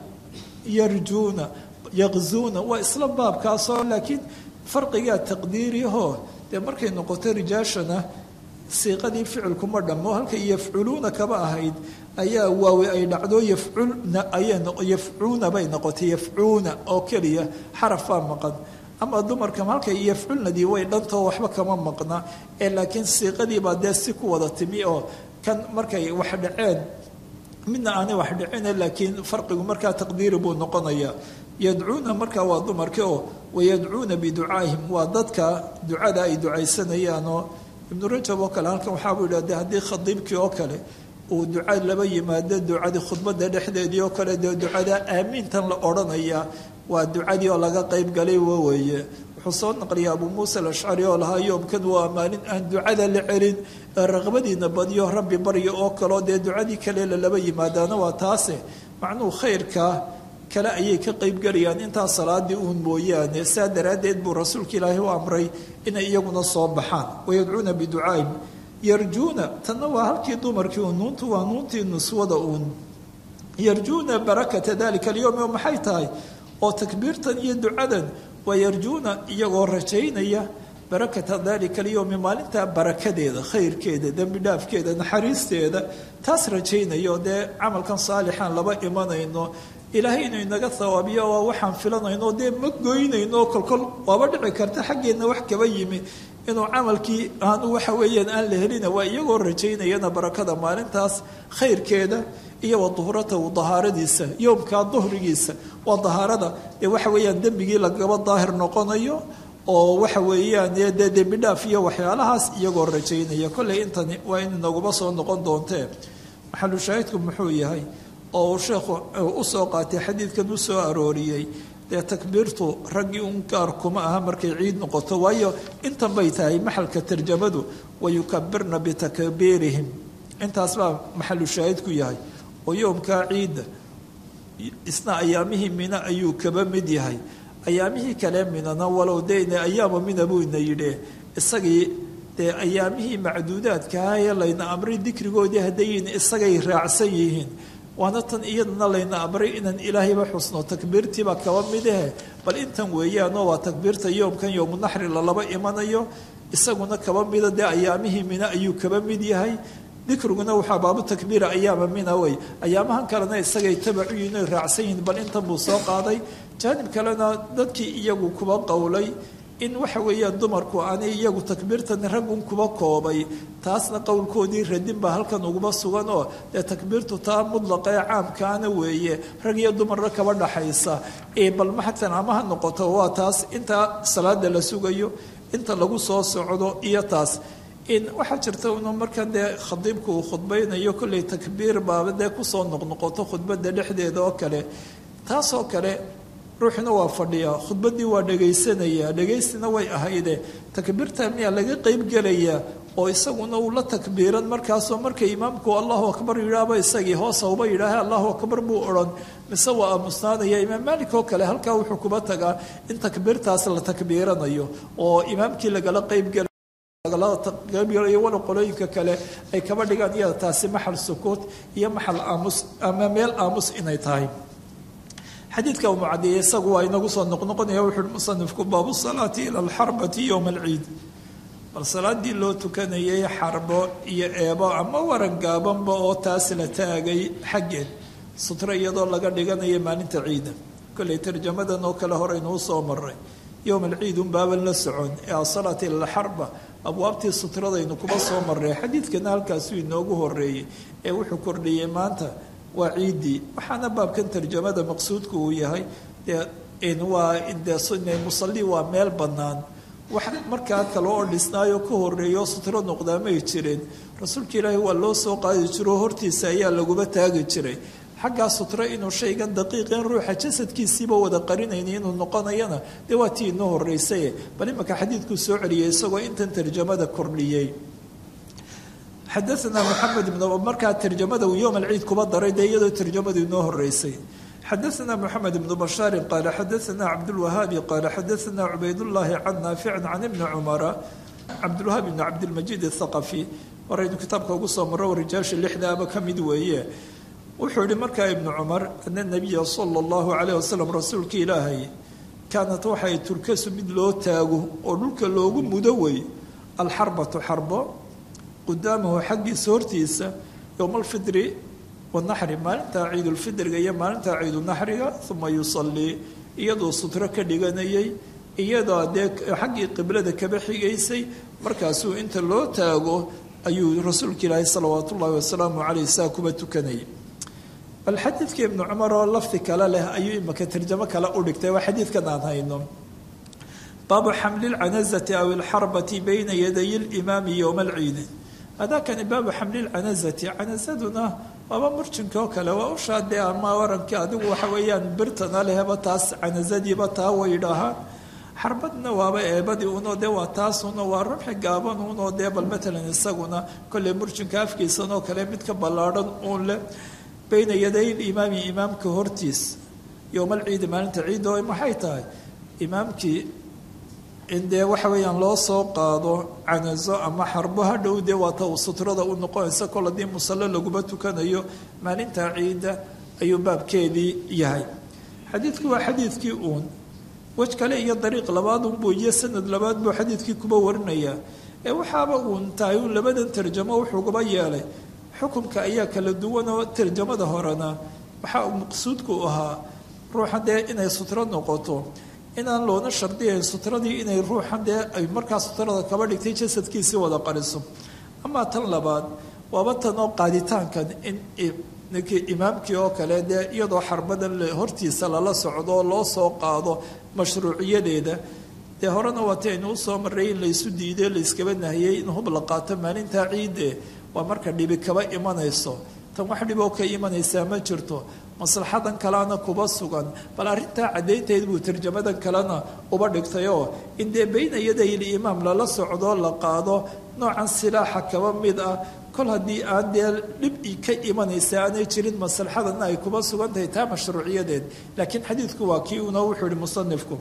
yarjuuna yaqzuuna waa isla baabkaasoo laakiin farqigaa taqdiiriyahoo dee markay noqoto rijaashana siiqadii ficilku ma dhammo halkay yafculuuna kaba ahayd ayaa waawe ay dhacdo yafculna ayayafcuuna bay noqotay yafcuuna oo keliya xaraf baa maqan ama dumarka halkay yafculnadii way dhantao waxba kama maqna ee laakiin siiqadiibaa dee si ku wada timi oo kan markay wax dhaceen midna aanay wax dhicine laakiin farqigu markaa taqdiiri buu noqonayaa yadcuuna markaa waa dumarkii oo wayadcuuna biducaa'ihim waa dadka ducada ay ducaysanayaan oo ibnu rajab oo kale halkan waxaabuu yidhahde haddii khadiibkii oo kale uu duca laba yimaado ducadii khudbada dhexdeedii oo kale dee ducada aamiintan la odhanaya waa ducadii oo laga qayb galay waweeye wuxuu soo naqliya abuu muusa alashcari oo lahaa yoomkan waa maalin aan ducada la celin ee raqbadiina badiyo rabbi barya oo kaleo dee ducadii kale lalaba yimaadaana waa taase macnuhu khayrka kale ayay ka qaybgalayaan intaa salaadii uun mooyaane saa daraaddeed buu rasuulka ilaahi u amray inay iyaguna soo baxaan wayadcuuna biducaa'ihim yarjuuna tanna waa halkii dumarkii uun nuuntu waa nuuntii nuswada uun yarjuuna barakata dalika alyowm oo maxay tahay oo takbiirtan iyo ducadan waa yarjuuna iyagoo rajaynaya barakata dalika alyowmi maalintaa barakadeeda khayrkeeda dembi dhaafkeeda naxariisteeda taas rajaynayo dee camalkan saalixaan laba imanayno ilaahay inuu inaga hawaabiyo waa waxaan filanayno dee ma goynayno kolkol waaba dhici karta xaggeenna wax kaba yimi inuu camalkii aanu waxa weeyaan aan la helina waa iyagoo rajaynayana barakada maalintaas khayrkeeda iyo wa duhratahu dahaaradiisa yoomkaa duhrigiisa waa dahaarada dee waxa weeyaan dembigii lagaba daahir noqonayo oo waxa weeyaan dee dembi dhaaf iyo waxyaalahaas iyagoo rajaynaya kolley intani waa in inaguba soo noqon doontee maxalu shaahidku muxuu yahay oo uu sheekhu usoo qaatay xadiidkan u soo arooriyey dee takbiirtu raggii un gaar kuma aha markay ciid noqoto waayo intan bay tahay maxalka tarjamadu wayukabirna bitakbiirihim intaas baa maxalu shaahidku yahay oo yoomkaa ciidda isna ayaamihii mina ayuu kaba mid yahay ayaamihii kale minana walow deyne ayaama mina buu ina yidhi isagii dee ayaamihii macduudaadkaha ee layna amray dikrigoodii haddayin isagay raacsan yihiin waana tan iyadana layna amray inaan ilaahayba xusno takbiirtiiba kaba midahe bal intan weeyaanoo waa takbiirta yoomkan yowmunaxri lalaba imanayo isaguna kaba mida dee ayaamihii mina ayuu kaba mid yahay dikriguna waxaa baabu takbiira ayaama mina wey ayaamahan kalena isagay tabacu yihin oy raacsan yihiin bal intan buu soo qaaday jaanib kalena dadkii iyagu kuba qowlay in waxa weeyaan dumarku aanay iyagu takbiirtan raggun kuba koobay taasna qowlkoodii radin baa halkan uguba sugan oo dee takbiirtu taa mudlaqa ee caamkaana weeye rag iyo dumarna kaba dhaxaysa bal maxatan amaha noqoto waa taas inta salaada la sugayo inta lagu soo socdo iyo taas waxaa jirta inu markan dee khadiibku uu khudbaynayo kolley takbiir baaba dee kusoo noqnoqoto khudbada dhexdeeda oo kale taasoo kale ruuxuna waa fadhiyaa khudbaddii waa dhagaysanayaa dhagaystina way ahayde takbiirta miyaa laga qeyb gelayaa oo isaguna uu la takbiiran markaasoo marka imaamku allahu akbar yidhaahba isagii hoosa uba yidhaaha allahu akbar buu odhan mise waa aamusnaanaya imaam maalik oo kale halkaa wuxuu kuba tagaa in takbiirtaas la takbiiranayo oo imaamkii lagala qeybgela qaybgalayo wala qolooyinka kale ay kaba dhigaan iyada taasi maxal sukuut iyo maxal aamus ama meel aamus inay tahay xadiidka uu mucadiyey isagu waa inagu soo noqnoqonaya wuxuuhi musanifku baabu salaati ila alxarbati yowma alciid bal salaadii loo tukanayay xarbo iyo eebo ama waran gaabanba oo taas la taagay xaggeed sutro iyadoo laga dhiganayo maalinta ciida kolley tarjamadan oo kale horeynuu soo maray yowm alciid unbaaban la socon ee asalaati ila alxarba abwaabtii sutradaynu kuba soo marray xadiidkana halkaasuu inoogu horeeyey ee wuxuu kordhiyey maanta waa ciiddii waxaana baabkan tarjamada maqsuudku uu yahay dee waa dee musalli waa meel bannaan wax markaa kale oo dhisnaayo ka horeeyo sutro noqdaa may jireen rasuulka ilaahi waa loo soo qaadi jiro hortiisa ayaa laguba taagi jiray xaggaa sutro inuu shaygan daqiiqin ruuxa jasadkiisiiba wada qarinayna inuu noqonayana dee waa tii inoo horreysaye bal imanka xadiidkuu soo celiyey isagoo intan tarjamada kordhiyey xadaanaa maxamed ibn markaa tarjamada uu yowm alciid kuba daray dee iyadoo tarjamadu inoo horeysay xadaanaa moxamed ibnu bashaarin qaala xadaanaa cabdulwahaabi qaala xadaanaa cubaydullaahi can naaficin can ibni cumara cabdulwahaab ibni cabdilmajiid athaqafi horaynu kitaabka ugu soo marro rijaasha lixdaaba ka mid weeye wuxuu yihi markaa ibnu cumar ana nabiya sala allahu calayh wasalam rasuulka ilaahay kaanat waxay turkasu mid loo taago oo dhulka loogu mudo wey alxarbatu xarbo qudaamahu xaggiisa hortiisa yowma alfidri wanaxri maalintaa ciidulfidriga iyo maalintaa ciidunaxriga uma yusallii iyadoo sutro ka dhiganayay iyadoo dee xaggii qiblada kaba xigaysay markaasuu inta loo taago ayuu rasuulka ilaahi salawaatu ullaahi wasalaamu caleyh saa kuba tukanayay bal xadiidka ibnu cumar oo lafdi kale leh ayuu imaka tarjamo kale u dhigtay waa xadiidkan aan hayno baabu xamli lcanazati aw ilxarbati bayna yaday limaami yowma alciidi hadakani baabu xamli lcanazati canazaduna waaba murjinka oo kale waa ushaadee ama warankii adigu waxa weeyaan birtana lehba taas canazadiiba taa way dhahaan xarbadna waaba eebadii unoo dee waa taasuna waa rumxi gaaban unoo dee bal matalan isaguna kolley murjinka afkiisanoo kale mid ka ballaadhan uun leh bayna yaday limaami imaamka hortiis yowma alciidi maalinta ciidda oo maxay tahay imaamkii in dee waxa weeyaan loo soo qaado canazo ama xarbo hadhow dee waata uu sutrada u noqonaysa kol haddii musallo laguma tukanayo maalinta ciidda ayuu baabkeedii yahay xadiidku waa xadiidkii uun wej kale iyo dariiq labaad unbuu iyo sanad labaad buu xadiidkii kuba warinayaa ee waxaaba uun tahay uun labadan tarjamo wuxuuguba yeelay xukumka ayaa kala duwan oo tarjamada horena waxaa maqsuudku ahaa ruuxa dee inay sutro noqoto inaan loona shardiyayn sutradii inay ruuxan dee ay markaa sutrada kaba dhigtay jasadkiisii wada qariso amaa tan labaad waaba tan oo qaaditaankan in ninkii imaamkii oo kale dee iyadoo xarbadan hortiisa lala socdo loo soo qaado mashruuciyadeeda dee horena waati aynu usoo maray in laysu diiday layskaba nahiyey in hub la qaato maalintaa ciidde waa marka dhibi kaba imanayso tan wax dhiboo ka imanaysaa ma jirto maslaxadan kalena kuba sugan bal arrintaa caddaynteed buu tarjamadan kalena uba dhigtayoo in dee bayna yaday liimaam lala socdo la qaado noocan silaaxa kaba mid ah kol haddii aan dee dhib ka imanaysa aanay jirin maslaxadana ay kuba sugan tahay taa mashruuciyadeed laakiin xadiidku waa kii una wuxuu yihi musanifku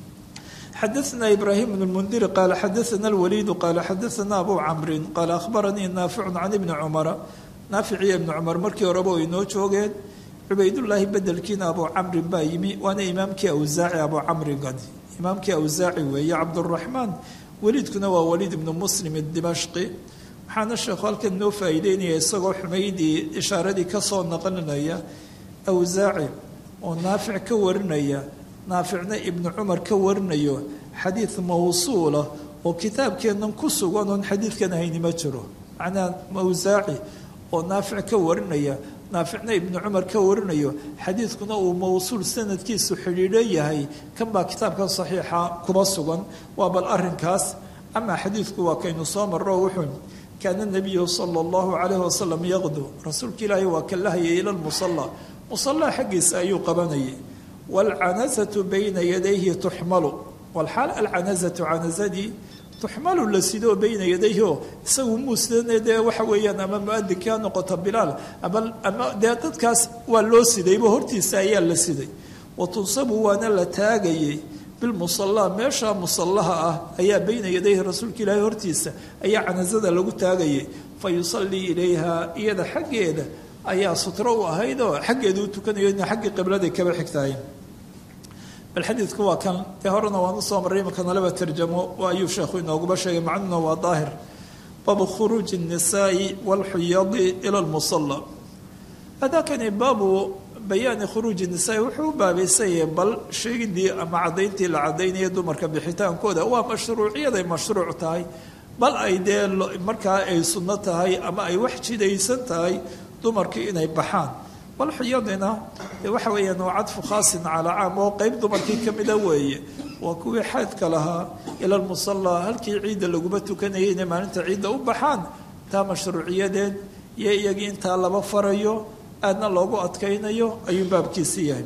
xadaثna ibrahim bn اlmundiri qaala xadaثna اlwaliidu qaala xadaثna abu camrin qaala ahbaranii naaficu can ibni cumara naaficiyo ibni cumar markii horeba ay noo joogeen cubaydullaahi bedelkiina abu camrin baa yimi waana imaamkii awsaaci abu camrigan imaamkii awsaaci weeye cabduraxmaan weliidkuna waa waliid ibnu muslim dimashqi waxaana sheekhu halkan noo faa'iideynaya isagoo xumaydii ishaaradii ka soo naqlinaya awsaaci oo naafic ka warinaya naaficna ibnu cumar ka warinayo xadiid mawsuula oo kitaabkeennan ku sugan oon xadiidkan hayni ma jiro macnaa awsaaci oo naafic ka warinaya naaficna ibnu cumar ka warinayo xadiidkuna uu mawsuul sanadkiisu xidhiidho yahay kan baa kitaabkan saxiixa kuma sugan waa bal arrinkaas amaa xadiidku waa kaynu soo marro wuxuu kaana nabiyu sala allahu calayhi wasalam yaqdu rasuulka ilaahi waa ka lahayay ila lmusalla musallaa xaggiisa ayuu qabanayay waalcanasatu bayna yadayhi tuxmalu walxaal alcanasatu canasadii tuxmalu la sidoo bayna yadayhi oo isagu muusidane dee waxa weeyaan ama muadinkii ha noqoto bilaal ama ama dee dadkaas waa loo sidayba hortiisa ayaa la siday wa tunsabu waana la taagayay bilmusallaa meesha musallaha ah ayaa bayna yadayhi rasuulka ilaahi hortiisa ayaa canasada lagu taagayay fa yusallii ilayha iyada xaggeeda ayaa sutro u ahayd oo xaggeeda u tukanayo ina xaggii qibladay kaba xigtahay bal xadiidku waa kan dee horena waan usoo marray imankana laba tarjamo ayuu sheekhu inooguba sheegay macnuna waa daahir baabu khuruuji الnisaai wاlxuyadi ila lmusala hadakani baabu bayaani khuruuji nisaai wuxuu u baabaysanyah bal sheegidii ama caddayntii la caddaynaya dumarka bixitaankooda waa mashruuciyaday mashruuc tahay bal ay dee markaa ay sunno tahay ama ay wax jidaysan tahay dumarkii inay baxaan walxiyadina waxa weeyaan waa cadfu khaasin calaa caam oo qeyb dumarkii ka mida weeye waa kuwii xaydka lahaa ila lmusallaa halkii ciidda laguma tukanayay inay maalinta ciidda u baxaan taa mashruuciyadeed iyo iyagii intaa laba farayo aadna loogu adkaynayo ayuu baabkiisi yahay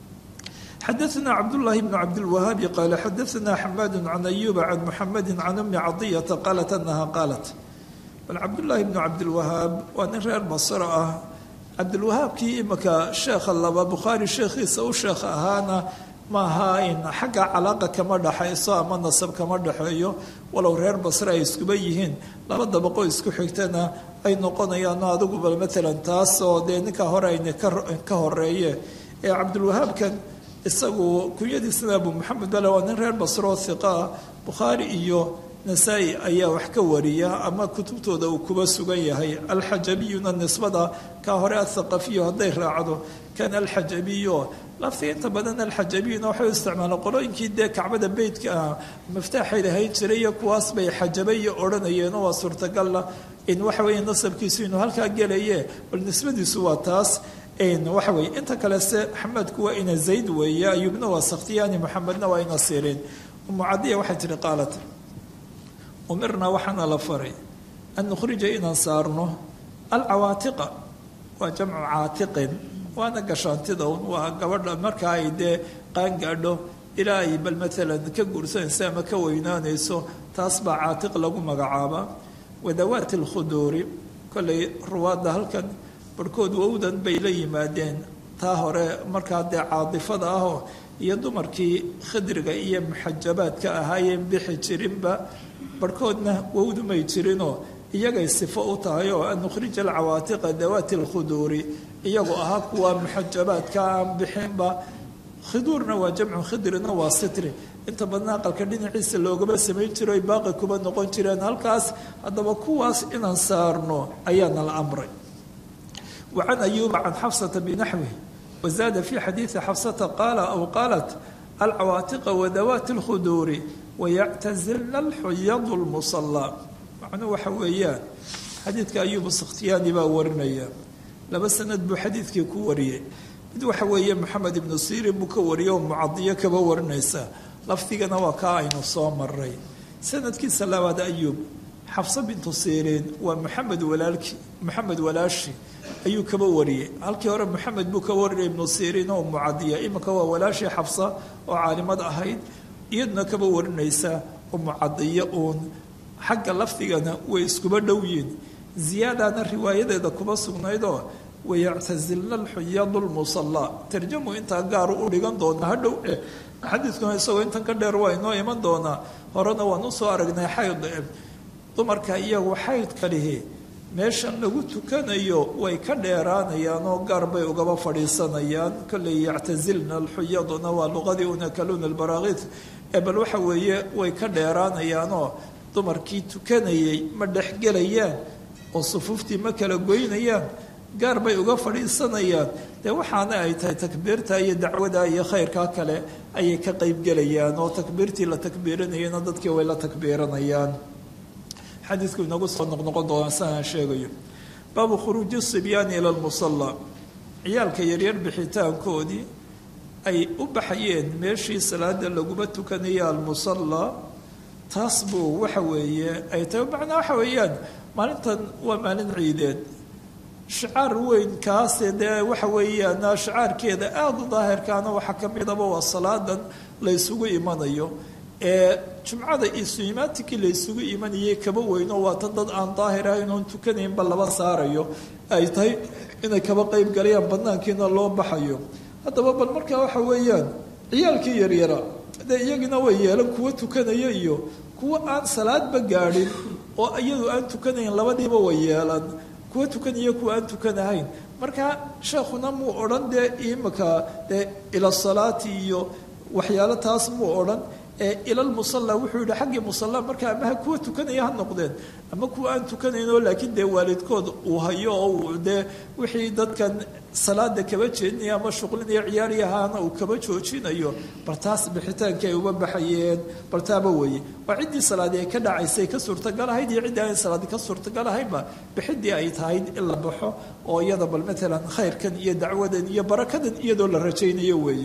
xadaثna cabdالlahi bn cabdilwahaabi qaala xadaثna xamaad can ayuba can muxamadi can umi cadiyata qaalat anaha qaalat bal cabdullaahi bnu cabdilwahaab waa nin reer basro ah cabdilwahaabkii imika sheekha laba bukhaari sheekhiisa u sheekh ahaana maaha in xagga calaaqa kama dhaxayso ama nasab kama dhaxeeyo walow reer basre ay iskuba yihiin laba dabaqo isku xigtana ay noqonayaano adigu bal maalan taas oo dee ninka hore ayna ka horeeye ee cabdilwahaabkan isagu kunyadiisana abu maxamed bale waa nin reer basro oo hiqaa bukhaari iyo nasaa-i ayaa wax ka wariya ama kutubtooda uu kuba sugan yahay alxajabiyuna nisbada ka hore athaqafiyu hadday raacdo kan alxajabiyo laftii inta badan alxajabiyuna waxay u isticmaalaan qolooyinkii dee kacbada beytka ah miftaaxay lahayn jiray iyo kuwaas bay xajabayo odhanayeenoo waa suurtagalla in waxa weeye nasabkiisu inuu halkaa gelaye bal nisbadiisu waa taas waxa weye inta kale se xamadku waa ina zayd weeye ayuubna waa sakhtiyaani moxamedna waa ina sirin umucadiya waxay tihi qaalat umirnaa waxaana la faray an nukhrija inaan saarno alcawaatiqa waa jamcu caatiqin waana gashaantida un waa gabadha markaa ay dee qaangaadho ilaa ay bal maalan ka guursanayso ama ka weynaanayso taas baa caatiq lagu magacaabaa wadawaati alkhuduuri kollay ruwaadda halkan barhkood wowdan bay la yimaadeen taa hore markaa dee caadifada ahoo iyo dumarkii khidriga iyo muxajabaadka ahaayeen bixi jirinba barhkoodna wowdu may jirinoo iyagay sifo u tahay oo an nukhrija alcawaatiqa dawaati alkhuduuri iyagoo ahaa kuwa muxajabaadka aan bixinba khiduurna waa jamcu khidrina waa sitri inta badna aqalka dhinaciisa loogama samayn jiro ay baaqi kuba noqon jireen halkaas haddaba kuwaas inaan saarno ayaana la amray wa can ayuuba can xafsata binaxwih wazaada fi xadiidi xafsata qaala aw qaalat alcawaatiqa wadawaati alkhuduuri wayactazilna alxuyadu lmusallaa macnuu waxa weeyaan xadiidka ayuubu sakhtiyaani baa warinaya laba sanad buu xadiidkii ku wariyey mid waxa weeye maxamed ibnu sirin buu ka wariyay oo mucadiyo kaba warinaysa lafdigana waa kaa aynu soo maray sanadkiisa labaad ayuub xafso bintu siiriin waa maxamed walaalki maxamed walaashi ayuu kaba wariyey halkii hore maxamed buu ka warinay ibnu siiriin oo mucadiya iminka waa walaashii xafsa oo caalimad ahayd iyaduna kaba warinaysa oo mucadiyo uun xagga lafdigana way iskuba dhow yihin ziyaadana riwaayadeeda kuba sugnaydoo wayactazilna alxuyadu lmusallaa tarjamu intaa gaaru u dhigan doonaa hadhow eh xadiidkuna isagoo intan ka dheer waa inoo iman doonaa horena waan usoo aragnay xayd dumarka iyagu xaydka lihi meeshan lagu tukanayo way ka dheeraanayaan oo gaar bay ugaba fadhiisanayaan kolley yactazilna alxuyaduna waa luqadii unakaluuna albaraakid ee bal waxa weeye way ka dheeraanayaanoo dumarkii tukanayay ma dhexgelayaan oo sufuuftii ma kala goynayaan gaar bay uga fadhiisanayaan dee waxaana ay tahay takbiirta iyo dacwada iyo khayrkaa kale ayay ka qeybgelayaan oo takbiirtii la takbiiranayana dadkii way la takbiiranayaan xadiidku inagu soo noqnoqon doonaa siaan sheegayo baabu khuruuji sibyaani ila lmusallaa ciyaalka yaryar bixitaankoodii ay u baxayeen meeshii salaada laguma tukanaya almusallaa taas buu waxa weeye ay tahay macnaa waxa weeyaan maalintan waa maalin ciideed shicaar weyn kaase dee waxa weeyaan shicaarkeeda aada u daahirkaana waxaa ka midaba waa salaadan la ysugu imanayo ee jumcada isuimaatikii la ysugu imanayay kaba weyno waa tan dad aan daahir ahayn oon tukanaynba laba saarayo ay tahay inay kaba qeyb galayaan banaankiina loo baxayo haddaba bal markaa waxa weeyaan ciyaalkii yaryara dee iyagina way yeelan kuwa tukanaya iyo kuwa aan salaadba gaadhin oo iyadu aan tukanayn labadiiba way yeelan kuwa tukanaya kuwa aan tukanahayn marka sheekhuna muu odhan dee imika dee ila salaati iyo waxyaalo taas muu odhan ee ilalmusalla wuxuu yihi xaggii musalla marka ama ha kuwa tukanaya ha noqdeen ama kuwa aan tukanayn oo laakiin dee waalidkood uu hayo oo dee wixii dadkan salaada kaba jeedinaya ama shuqlinaya ciyaaryahaana uu kaba joojinayo bal taas bixitaankii ay uga baxayeen bal taaba weeye waa ciddii salaadii ay ka dhacaysay ka suurtagalahayd iyo ciddii aan salaadi ka suurtagalahaynba bixidii ay tahay in la baxo oo iyada bal maalan khayrkan iyo dacwadan iyo barakadan iyadoo la rajaynayo weeye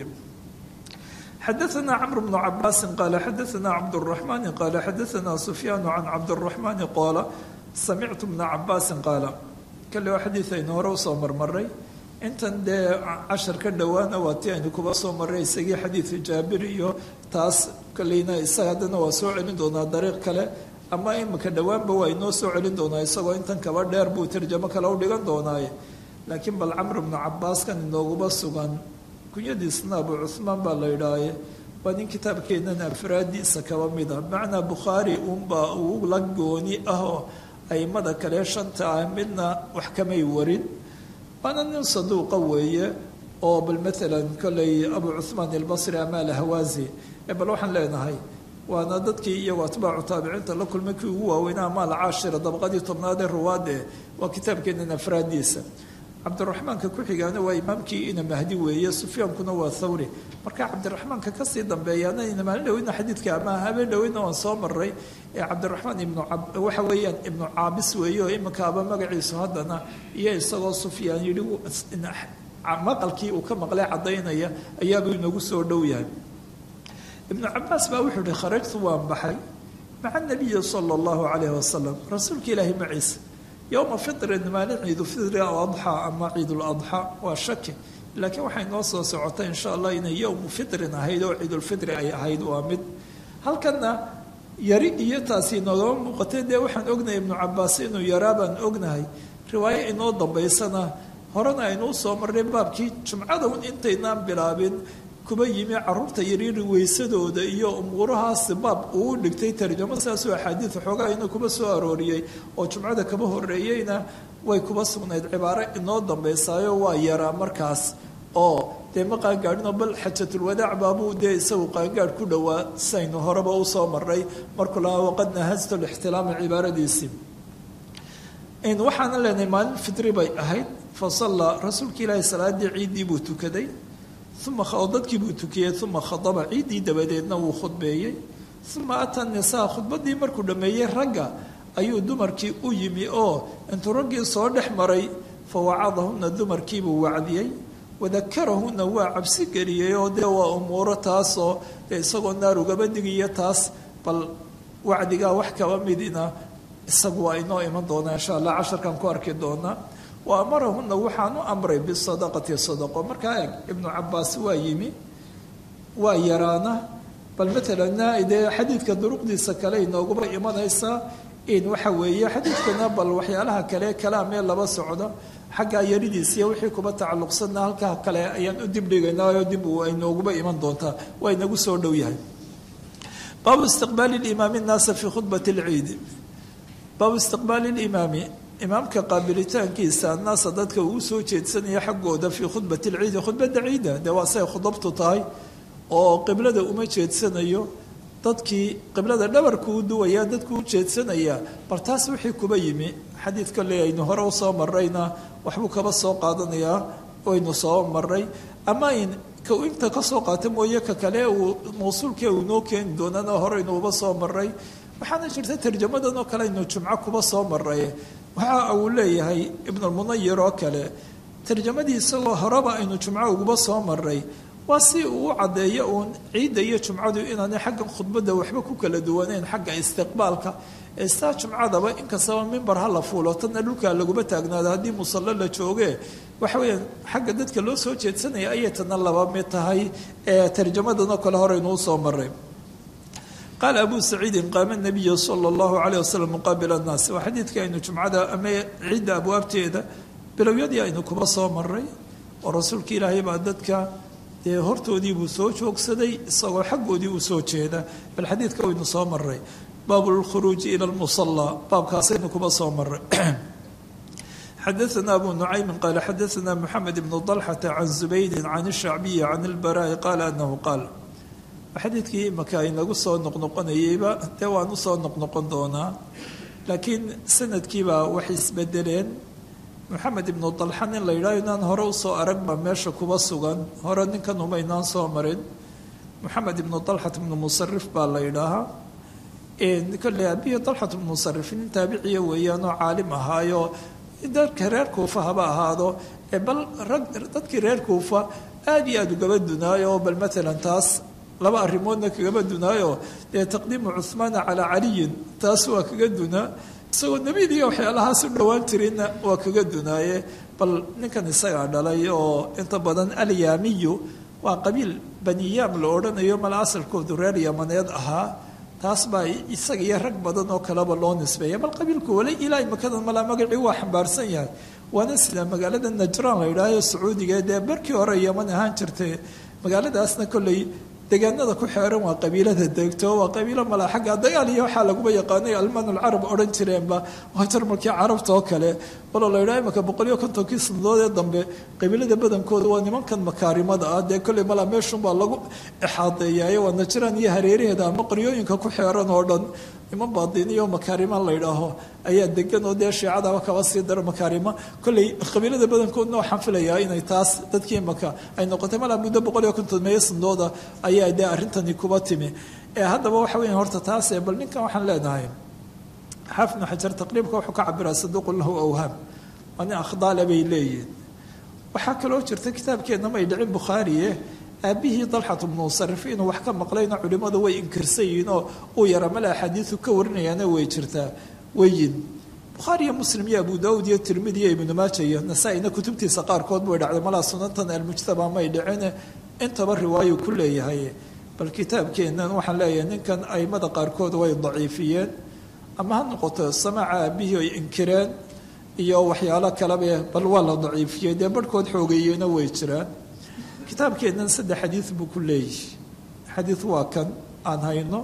xadaثna cmr بن cabaasi qala xadaثna cabdالرaحmani qala xadaثna sufyaan can cabdالرaحmani qoola samictu bna cabaasi qaala kale waa xadiid aynu hore usoo marmaray intan dee cashar ka dhowaana waa ti aynu kuba soo maray isagii xadiidu jaabir iyo taas kaleyna isaga haddana waa soo celin doonaa dariiq kale ama imika dhowaanba waa inoo soo celin doonaa isagoo intan kaba dheer buu tarjamo kale u dhigan doonaaye laakiin bal camr bnu cabaaskan inooguba sugan kunyadiisna abu cuhmaan baa la idhaaye waa nin kitaabkeennan afraadiisa kaba mid a macnaa bukhaari uunbaa uu la gooni ah oo aimada kale shanta ah midna wax kamay warin waana nin saduuqa weeye oo bal maalan kolley abu cuhmaan albasri ama alhawaazi bal waxaan leenahay waana dadkii iyagoo atbaacu taabiciinta la kulmay kii ugu waaweynaa maal caashira dabaqadii tobnaad ee ruwaade waa kitaabkeennan afraadiisa cabdiraxmaanka ku xigaana waa imaamkii ina mahdi weeye sufyaankuna waa thawri marka cabdiraxmaanka kasii dambeeyaana ina maalin dhaweyna xadiidka ama habeen dhaweyna waan soo maray ee cabdiraxmaan ibnu waxa weeyaan ibnu caabis weeye oo iminkaaba magaciisu haddana iyo isagoo sufyaan yidhi maqalkii uu ka maqlay caddaynaya ayaabuu inagu soo dhow yahay ibnu cabaas baa wuxuu ihi kharajtu waan baxay maca nabiyi sala allahu calayh wasalam rasuulka ilaahi maciisa yowma fitrin maalin ciidulfitri aladxaa ama ciiduladxaa waa shaki laakiin waxay noo soo socotay insha allah inay yowmu fitrin ahayd oo ciidulfitri ay ahayd waa mid halkanna yari iyo taasi noogama muuqatay dee waxaan ognahay ibnu cabaas inuu yaraa baan ognahay riwaayo inoo dambaysana horena aynuu soo marnay baabkii jumcada un intaynaan bilaabin kuba yimi caruurta yaryari weysadooda iyo umuurahaasi baab uu dhigtay tarjamo saasoo axaadiid xoogaa ina kuba soo arooriyey oo jumcada kaba horeeyeyna way kuba sugnayd cibaaro inoo dambaysaayo waa yaraa markaas oo dee ma qaangaadhinoo bal xajatulwadaac baabuu dee isagu qaangaadh ku dhowaa saynu horeba usoo marnay markuu lahaa waqad nahasto lixtilaama cibaaradiisii waxaana leenahay maalin fitri bay ahayd fa sallaa rasuulka ilaahi salaadii ciiddii buu tukaday uma oo dadkii buu tukiyey uma khadaba ciiddii dabadeedna wuu khudbeeyey uma ataa nisaa khudbaddii markuu dhammeeyey ragga ayuu dumarkii u yimi oo intuu raggii soo dhex maray fa wacadahunna dumarkiibuu wacdiyey wadakarahunna waa cabsi geliyey oo dee waa umuuro taasoo dee isagoo naar ugaba digiyo taas bal wacdigaa wax kaba midina isagu waa inoo iman doonaa insha allah casharkan ku arki doonaa wa amarahunna waxaan u amray bisadaqati sadaqo markaa eeg ibnu cabaas waa yimi waa yaraana bal matalanna dee xadiidka duruqdiisa kale inoogaba imanaysaa in waxa weeye xadiidkana bal waxyaalaha kale kalaamee laba socdo xaggaa yaridiisiiyo wixii kuba tacalluqsanna halkaa kale ayaan u dibdhigaynaayo dib ay nooguba iman doontaa waa inagu soo dhow yahay baabu istiqbaali limaami nnaasa fii khudbati lciidi baabu istiqbaali limaami imaamka qaabilitaankiisa annaasa dadka uu soo jeedsanaya xaggooda fii khudbati lciidi khudbadda ciida dee waa say khudabtu tahay oo qiblada uma jeedsanayo dadkii qiblada dhabarku u duwaya dadku u jeedsanaya bal taas wixii kuba yimi xadiid kale aynu hore usoo marayna waxbuu kaba soo qaadanayaa waynu soo maray ama in ka inta kasoo qaata mooye ka kale uu mawsuulkii uu noo keeni doonana horeynuuba soo maray waxaana jirta tarjamadan oo kale aynu jumco kuba soo maray waxa uu leeyahay ibnulmunayir oo kale tarjamadii isagoo horeba aynu jumco uguba soo maray waa si uu u caddeeyo uun ciidda iyo jumcadu inaanay xagga khudbadda waxba ku kala duwaneyn xagga istiqbaalka istaa jumcadaba inkastaba mimbar ha la fuulo tanna dhulkaa laguma taagnaado haddii musallo la jooge waxa weeyaan xagga dadka loo soo jeedsanaya ayay tana laba mid tahay ee tarjamadanoo kale horeynu usoo maray qaala abu saciidin qaama nabiyu sala allahu caleyh wasalam muqaabila annaas waa xadiidka aynu jumcada ama ciidda abwaabteeda bilowyadii aynu kuba soo maray oo rasuulka ilaahay baa dadka dee hortoodii buu soo joogsaday isagoo xaggoodii uu soo jeeda bal xadiidka waynu soo maray baabu lkhuruuji ila lmusallaa baabkaasaynu kuba soo maray xadaثna abu nucaymin qaala xadaثna moxamed ibnu dalxata can zubaydi can الshacbiyi can اlbaraa'i qaala anahu qaal xadiidkii imaka inagu soo noqnoqonayeyba dee waan usoo noqnoqon doonaa laakiin sanadkiibaa waxay isbedeleen moxamed ibnu dalxa nin la yidhaho inaan hore usoo aragba meesha kuba sugan hore ninkan umaynaan soo marin moxamed ibnu dalxat ibnu musarif baa la yidhaahaa kolley abihi dalxat ibnu musarif nin taabiciya weeyaanoo caalim ahaayo dadka reer kuufa haba ahaado bal rag dadkii reer kuufa aada iyo aada ugaba dunaayo bal maalan taas laba arrimoodna kagaba dunaayo dee taqdiimu cuhmaana calaa caliyin taas waa kaga dunaa isagoo nebiyadiiyo waxyaalahaas u dhowaan jirinna waa kaga dunaaye bal ninkan isagaa dhalay oo inta badan alyaamiyu waa qabiil baniyaam la odhanayo mala asalkoodu reer yamaneed ahaa taas baa isaga iyo rag badan oo kaleba loo nisbeeya bal qabiilku wala ilaa imakadan malaa magacii waa xambaarsan yahay waana sida magaalada najraan la yidhaahayo sacuudiga dee barkii hore yaman ahaan jirtay magaaladaasna kolley deegaanada ku xeeran waa qabiilada degto waa qabiilo malaa xagga dagaal iyo waxaa laguba yaqaanay almaanulcarab odhan jireenba waa jarmalkii carabta oo kale waloo la yidhaha imaka boqol iyo kontonkii sanadood ee dambe qabiilada badankooda waa nimankan makaarimada ah dee kolley malaa meeshunbaa lagu exaadeeyaayo waa najraan iyo hareeraheeda ama qaryooyinka ku xeeran oo dhan niman baadiniyo makaarima la yidhaaho ayaa degan oo dee shiicadaba kaba sii daro makaarima kolley qabiilada badankoodna waxaan filayaa inay taas dadkii imaka ay noqotay malaa muddo boqol iyo konton meeyo sanadooda ayaa dee arrintani kuba timi ee haddaba waxa weya horta taase bal ninkan waxaan leenahay xaafidnu xajar taqriibka wuxuu ka cabiraa saduuqun lahu awhaam waa nin akhdaale bay leeyihin waxaa kaloo jirta kitaabkeenna may dhicin bukhaariye aabihii dalxat bnu musarif inuu wax ka maqlayna culimmadu way inkirsan yihiin oo uu yara male axaadiisu ka warinayaana way jirtaa weyin bukhaariyo muslim iyo abu daawud iyo tirmidi iyo ibnu maaja iyo nasaa-ina kutubtiisa qaarkood bay dhacday malaa sunantan almujtaba may dhicin intaba riwaayu ku leeyahay bal kitaabkeennan waxaan leeyahay ninkan aimada qaarkood way daciifiyeen ama ha noqoto samaaca aabihii ay inkireen iyo waxyaalo kalebe bal waa la daciifiyey dee barhkood xoogeeyeyna way jiraan kitaabkeennan saddex xadiid buu ku leeyahay xadiid waa kan aan hayno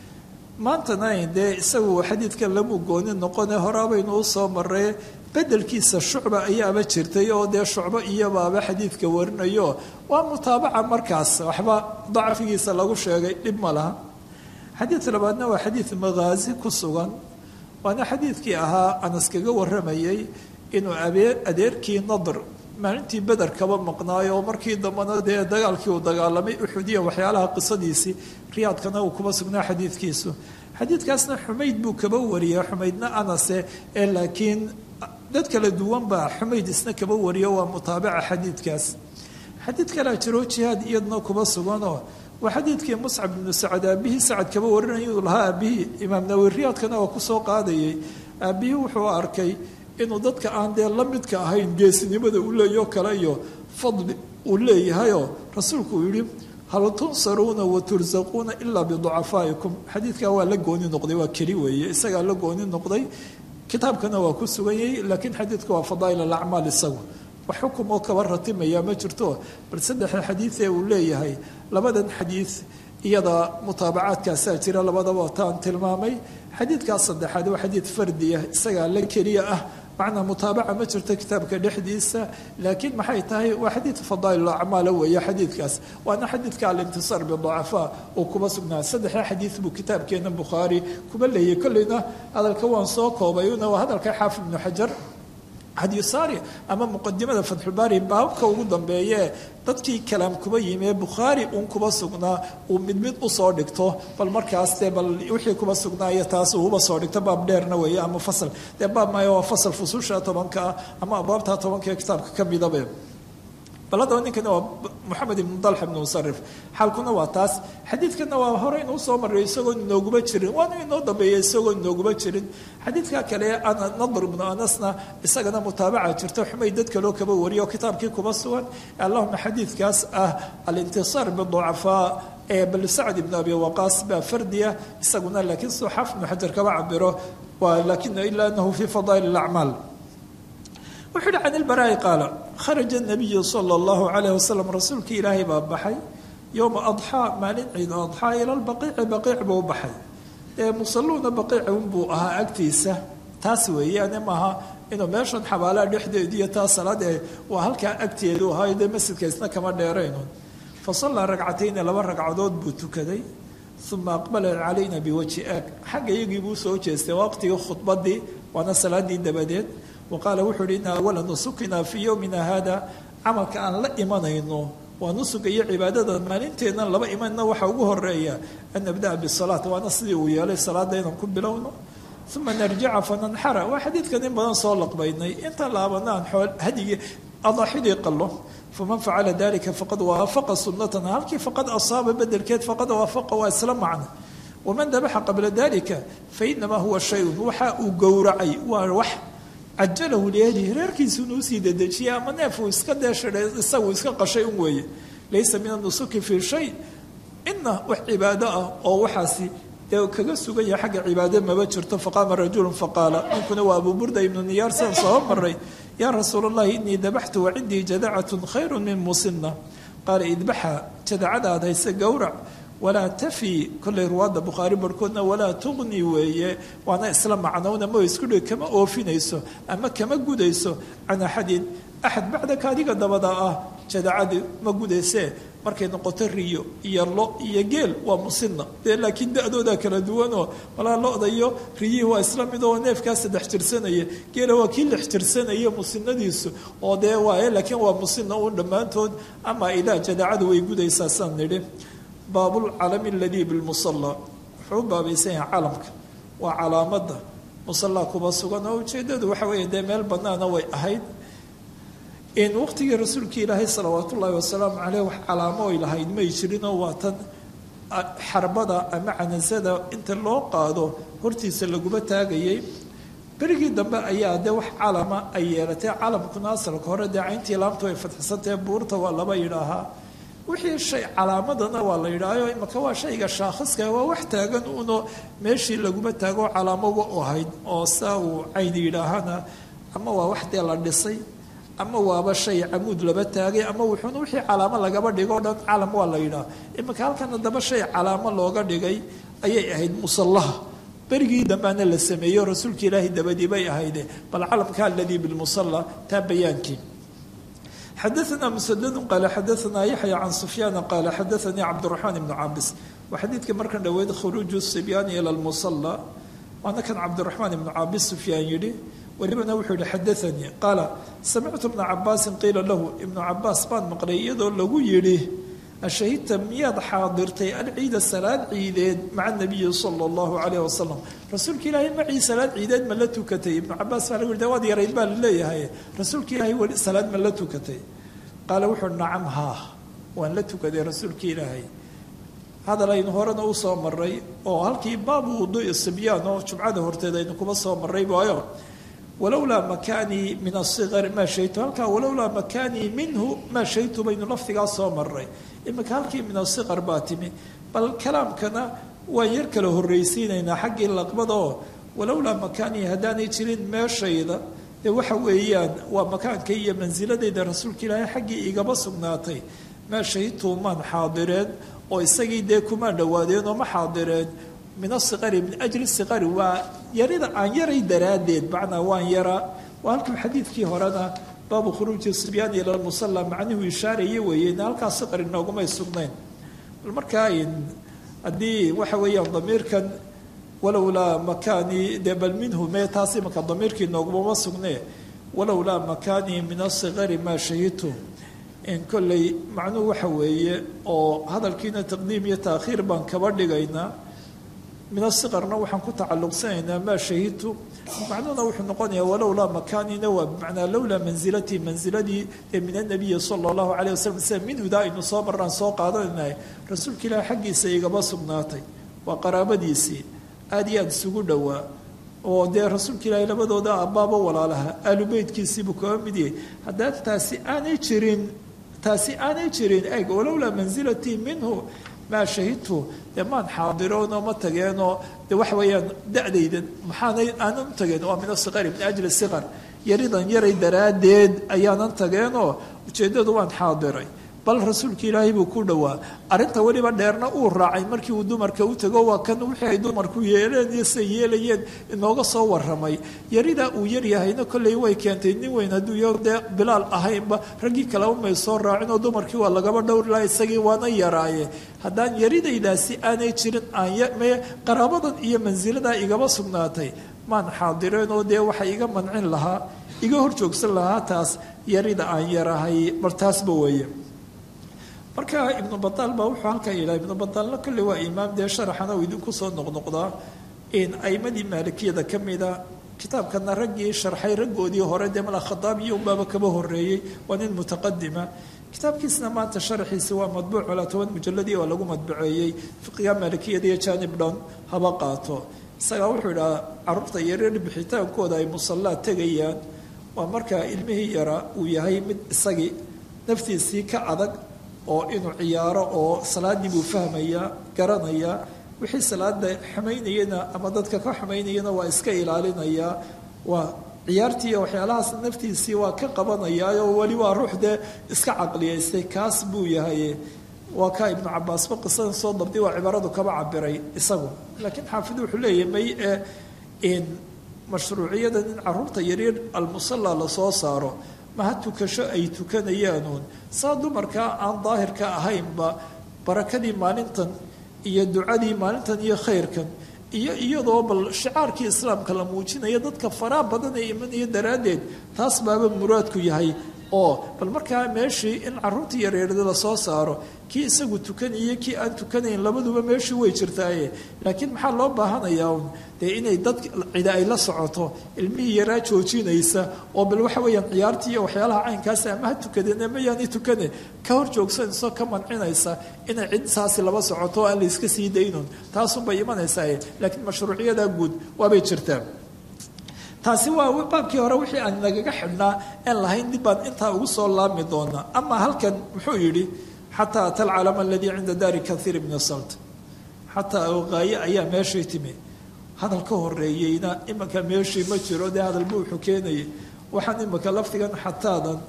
maantana dee isagu xadiidkan lamu gooni noqone horaabaynu u soo maray bedelkiisa shucba ayaaba jirtay oo dee shucbo iyobaaba xadiidka warinayo waa mutaabaca markaas waxba dacfigiisa lagu sheegay dhib ma laha xadiid labaadna waa xadiid maghaazi ku sugan waana xadiidkii ahaa anas kaga waramayay inuu adeerkii nadr maalintii beder kaba maqnaayo oo markii dambena dee dagaalkii uu dagaalamay uxudiya waxyaalaha qisadiisii riyaadkana uu kuma sugnaa xadiidkiisu xadiidkaasna xumayd buu kaba wariyay xumaydna anase ee laakiin dad kala duwan baa xumayd isna kaba wariyo waa mutaabaca xadiidkaas xadiid kalea jiro jihaad iyadna kuba suganoo waa xadiidkii muscab ibnu sacad aabihii sacad kaba warinayuu lahaa aabihii imaam nawi riyaadkana waa kusoo qaadayay aabihii wuxuu arkay inuu dadka aan dee la midka ahayn geesinimada uu leeyaho kale iyo fadli uu leeyahayoo rasuulku uu yihi hal tunsaruuna wa tursaquuna ilaa biducafaa'ikum xadiidkaa waa la gooni noqday waa keli weeye isagaa la gooni noqday kitaabkana waa ku sugan yahay laakiin xadiidka waa fadaa'il alacmaal isagu wax xukum oo kaba ratimaya ma jirto bal saddexda xadiidee uu leeyahay labadan xadiid iyada mutaabacaadkaasaa jira labadaba taan tilmaamay xadiidkaas saddexaad waa xadiid fardiya isagaa la keliya ah macnaa mutaabaca ma jirto kitaabka dhexdiisa laakiin maxay tahay waa xadiid fadaa'il acmaala weeye xadiidkaas waana xadiidka alintisaar biducafaa uu kuba sugnaa saddexda xadiid buu kitaabkeena bukhaari kuba leeyay kolleyna hadalka waan soo koobay una waa hadalka xaafid ibnu xajar hadiyusaari ama muqadimada fatxulbaari baabka ugu dambeeye dadkii kalaam kuba yimi bukhaari uun kuba sugnaa uu mid mid usoo dhigto bal markaas dee bal wixii kuba sugnaaya taas uuba soo dhigto baab dheerna weeye ama fasal dee baab maayo waa fasal fususha tobanka ah ama abwaabta tobanka ee kitaabka ka midabe bal haddaba ninkana waa moxamed ibnu dalxa ibnu musarif xaalkuna waa taas xadiidkana waa hore inuu soo maray isagoon inooguma jirin waana inoo dambeeya isagoon inooguma jirin xadiidka kale nadr ibnu anasna isagana mutaabaca jirta xumay dad kaloo kaba wariyo oo kitaabkii kuba sugan allahuma xadiidkaas ah alintisaar biducafaa ee bal sacd ibnu abi waqaas baa fardiya isaguna laakiin soo xaaf ibnu xajar kaba cabiro waa lakin ila anahu fi fadaa'il alacmaal wuxuu yihi can ilbaraa'i qaala kharaja nabiyu sala allahu calayh wasalam rasuulkii ilaahay baa baxay yowma adxaa maalin ciid adxaa ila lbaqiici baqiic buu baxay ee musalluuna baqiici unbuu ahaa agtiisa taas weeyaane maaha inuu meeshan xabaalaha dhexdeediiyo taa salaad ee waa halkaa agteedu ahaa dee masjidka isna kama dheerayno fa sallaa ragcatayni laba ragcadood buu tukaday uma aqbala calayna biwajhi aag xagga iyagii buu soo jeestay waqtigii khudbadii waana salaadii dabadeed waqaala wuxuu uhi ina awala nusukina fii yowmina hada camalka aan la imanayno waa nusuga iyo cibaadada maalinteennan laba imanna waxaa ugu horeeya an nabda'a bisalaat waana sidii uu yeelay salaada inaan ku bilowno uma narjica fananxara waa xadiidkan in badan soo laqbaynay intaan laabana aan xool hadigii adaaxidii qallo faman facala dalika faqad waafaqa sunatana halkii faqad asaaba bedelkeed faqad waafaqa waa isla macna waman dabaxa qabla dalika fainamaa huwa shayun waxa uu gowracay waa wax cajalahu liahlihi reerkiisuuna usii dedejiyay ama neef uu iska deeshaday isagu iska qashay un weeye laysa min anusuki fii shay ina wax cibaado ah oo waxaasi dee kaga sugan yahay xagga cibaado maba jirto faqaama rajulu faqaala ninkuna waa abu burda ibnu niyaar sidaan soo maray yaa rasuul allahi inii dabaxtu wacindii jadacatun khayru min musina qaala idbaxa jadacadaad hayse gowrac walaa tafi kollay ruwaadda bukhaari barhkoodna walaa tuqni weeye waana isla macnowna ma isku dhig kama oofinayso ama kama gudayso can axadin axad bacdaka adiga dabada ah jadacadi ma gudaysee markay noqoto riyo iyo lo iyo geel waa musina dee laakiin da-dooda kala duwanoo walaa lo-da iyo riyihii waa isla mid oo neefkaa saddex jirsanaya geela waa kii lix jirsanaya musinadiisu oo dee waaye laakiin waa musina uun dhammaantood ama idaa jadacadu way gudaysaa saan nidhi baabulcalami aladii bilmusalla wuxuu u baabaysan yahay calamka waa calaamada musallaa kuba sugan oo ujeedadu waxa weeye dee meel banaana way ahayd in waqtigii rasuulkii ilaahay salawaat ullaahi wasalaamu caleyh wax calaamo oy lahayd may jirinoo waa tan xarbada ama canasada inta loo qaado hortiisa laguma taagayay berigii dambe ayaa dee wax calama ay yeelatay calamkuna asalka hore dee cayntii laamtu ay fadxisantahe buurta waa laba yidhaahaa wixii shay calaamadana waa la yidhaahayo imaka waa shayga shaakhiska waa wax taagan uno meeshii laguma taago calaamoba u ahayd oo saa uu cayni yidhaahana ama waa wax dee la dhisay ama waaba shay camuud laba taagay ama wuxuuna wixii calaamo lagaba dhigo dhan calam waa la yidhaha iminka halkana daba shay calaamo looga dhigay ayay ahayd musallaha berigii dambaana la sameeyo rasuulka ilaahay dabadii bay ahayde bal calamka aladii bilmusalla taa bayaankii xadaثna msdd qaala xadaثna yaxya can sufyaana qaala xadaثanii cabdالرaحmaan ibnu cabis waa xadiidka markan dhoweyd khuruuju sibyaani ilى اlmusala waana kan cabdالرaحmaan ibnu cabis sufyaan yidhi welibana wuxuu yihi xadaanii qaala samictu bna cabaasin qiila lahu ibnu cabaas baan maqlay iyadoo lagu yidhi ashahidta miyaad xaadirtay alciida salaad ciideed maca nabiyi sala allahu calayh wasalam rasuulka ilaahay macii salaad ciideed ma la tukatay ibnu cabaas baa lagu yihi waad yarayd baa laleeyahay rasuulka ilaahay weli salaad ma la tukatay qaala wuxuu nacam haa waan la tukaday rasuulka ilaahay hadal aynu horena u soo maray oo halkii baabu wuduui sibyaan oo jumcada horteed aynu kuma soo maray waayo walowlaa makaanii min asigari maa shaytu halkaa walowlaa makaanii minhu maa shaytu baynu lafdigaa soo maray iminka halkii min asiqar baa timi bal kalaamkana waan yar kala horraysiinaynaa xaggii laqbada oo walowlaa makaanii haddaanay jirin meeshayda dee waxa weeyaan waa makaanka iyo mansiladayda rasuulka ilaahay xaggii igaba sugnaatay maa shahidtu maan xaadireen oo isagii dee kumaan dhowaadeen oo ma xaadireen min asiqari min ajli siqari waa yarida aan yaray daraaddeed macnaa waan yaraa waa halkii xadiidkii horena baabu khuruuji sibyaani ila lmusalla macnuhu ishaaraya weeyeen halkaa siqari noogumay sugnayn bal markaa haddii waxa weeyaan damiirkan walowlaa makaanii dee bal minhu mee taas imanka damiirkii noogumama sugnee walowlaa makaanii min asigari maa shahidtu in kolley macnuhu waxa weeye oo hadalkiina taqdiim iyo taakhiir baan kaba dhigaynaa min asiqarna waxaan ku tacalluqsanaynaa maa shahidtu macnuhuna wuxuu noqonayaa walowlaa makaanina waa bimacnaa lowlaa manzilatii manziladii ee min anabiyi sala allahu caleyh wasalam sida minhuda aynu soo marraan soo qaadanaynahay rasuulka ilaahi xaggiisa igaba sugnaatay waa qaraabadiisii aada iyo aada isugu dhowaa oo dee rasuulka ilaahi labadooda abbaaba walaalaha aalu beytkiisiibuu kaba mid yahay haddaa taasi aanay jirin taasi aanay jirin eg walowlaa manzilatii minhu maa shahidtu dee maan xaadiroonoo ma tageenoo de waxa weeyaan da-daydan maxaanay aanan u tageen waa min asiqari min ajli siqar yaridan yaray daraaddeed ayaanan tageenoo ujeeddadu waan xaadiray bal rasuulka ilaahay buu ku dhowaa arrinta weliba dheerna uu raacay markii uu dumarka u tago waa kan wixii ay dumarku yeeleen iyo siay yeelayeen inooga soo waramay yaridaa uu yaryahayna kolley way keentay nin weyn hadduu yo dee bilaal ahaynba raggii kaleba may soo raacin oo dumarkii waa lagaba dhowri laha isagii waana yaraaye haddaan yaridaydaasi aanay jirin aanme qaraabadan iyo mansiladaa igaba sugnaatay maan xaadireen oo dee waxay iga mancin lahaa iga hor joogsan lahaa taas yarida aan yarahay bar taasba weeye marka ibnu bataal baa wuxuu halkaa yidhaha ibnu bataalna kolley waa imaam dee sharaxana uu idinku soo noqnoqdaa in aimadii maalikiyada ka mida kitaabkana raggii sharxay raggoodii hore dee mala khadaabiyo unbaaba kaba horeeyey waa nin mutaqadima kitaabkiisna maanta sharaxiisi waa madbuuc walaa toban mujalladii oo lagu madbuceeyey fiqiga maalikiyada iyo janib dhan haba qaato isagaa wuxuu idhaha caruurta yaryar bixitaankooda ay musallaa tegayaan waa markaa ilmihii yara uu yahay mid isagii naftiisii ka adag oo inuu ciyaaro oo salaaddii buu fahmayaa garanayaa wixii salaada xumaynayana ama dadka ka xumaynayana waa iska ilaalinayaa waa ciyaartii iyo waxyaalahaas naftiisii waa ka qabanayaa oo weli waa ruux dee iska caqliyaystay kaas buu yahay waa kaa ibnu cabaasba qisada soo dabdi waa cibaaradu kaba cabiray isagu laakiin xaafid wuxuu leeyahay may ee in mashruuciyada in caruurta yaryar almusalla lasoo saaro maha tukasho ay tukanayaanuun saa dumarkaa aan daahirka ahaynba barakadii maalintan iyo ducadii maalintan iyo khayrkan iyo iyadoo bal shicaarkii islaamka la muujinaya dadka faraa badan ee imanaya daraaddeed taas baaba muraadku yahay oo bal markaa meeshii in caruurtii yareerda lasoo saaro kii isagu tukanaya kii aan tukanayn labaduba meeshii way jirtaaye laakiin maxaa loo baahanayaa un dee inay dad cida ay la socoto ilmihii yaraa joojinaysa oo bal waxa weeyaan ciyaartii iyo waxyaalaha caynkaasi ama ha tukadeen ama yaani tukane ka hor joogsanayso ka mancinaysa inay cid saasi laba socoto oo aan la iska sii daynun taasunbay imanaysaa laakiin mashruuciyada guud waabay jirtaa taasi waa baabkii hore wixii aan nagaga xidhnaa aan lahayn dib baan intaa ugu soo laabmi doonaa ama halkan muxuu yidhi xataa ata alcalama aladii cinda daari kaiir bni salt xataa ogaaye ayaa meeshii timi hadal ka horeeyeyna imanka meeshii ma jiro dee hadalba wuxuu keenayay waxaan imanka lafdigan xataadan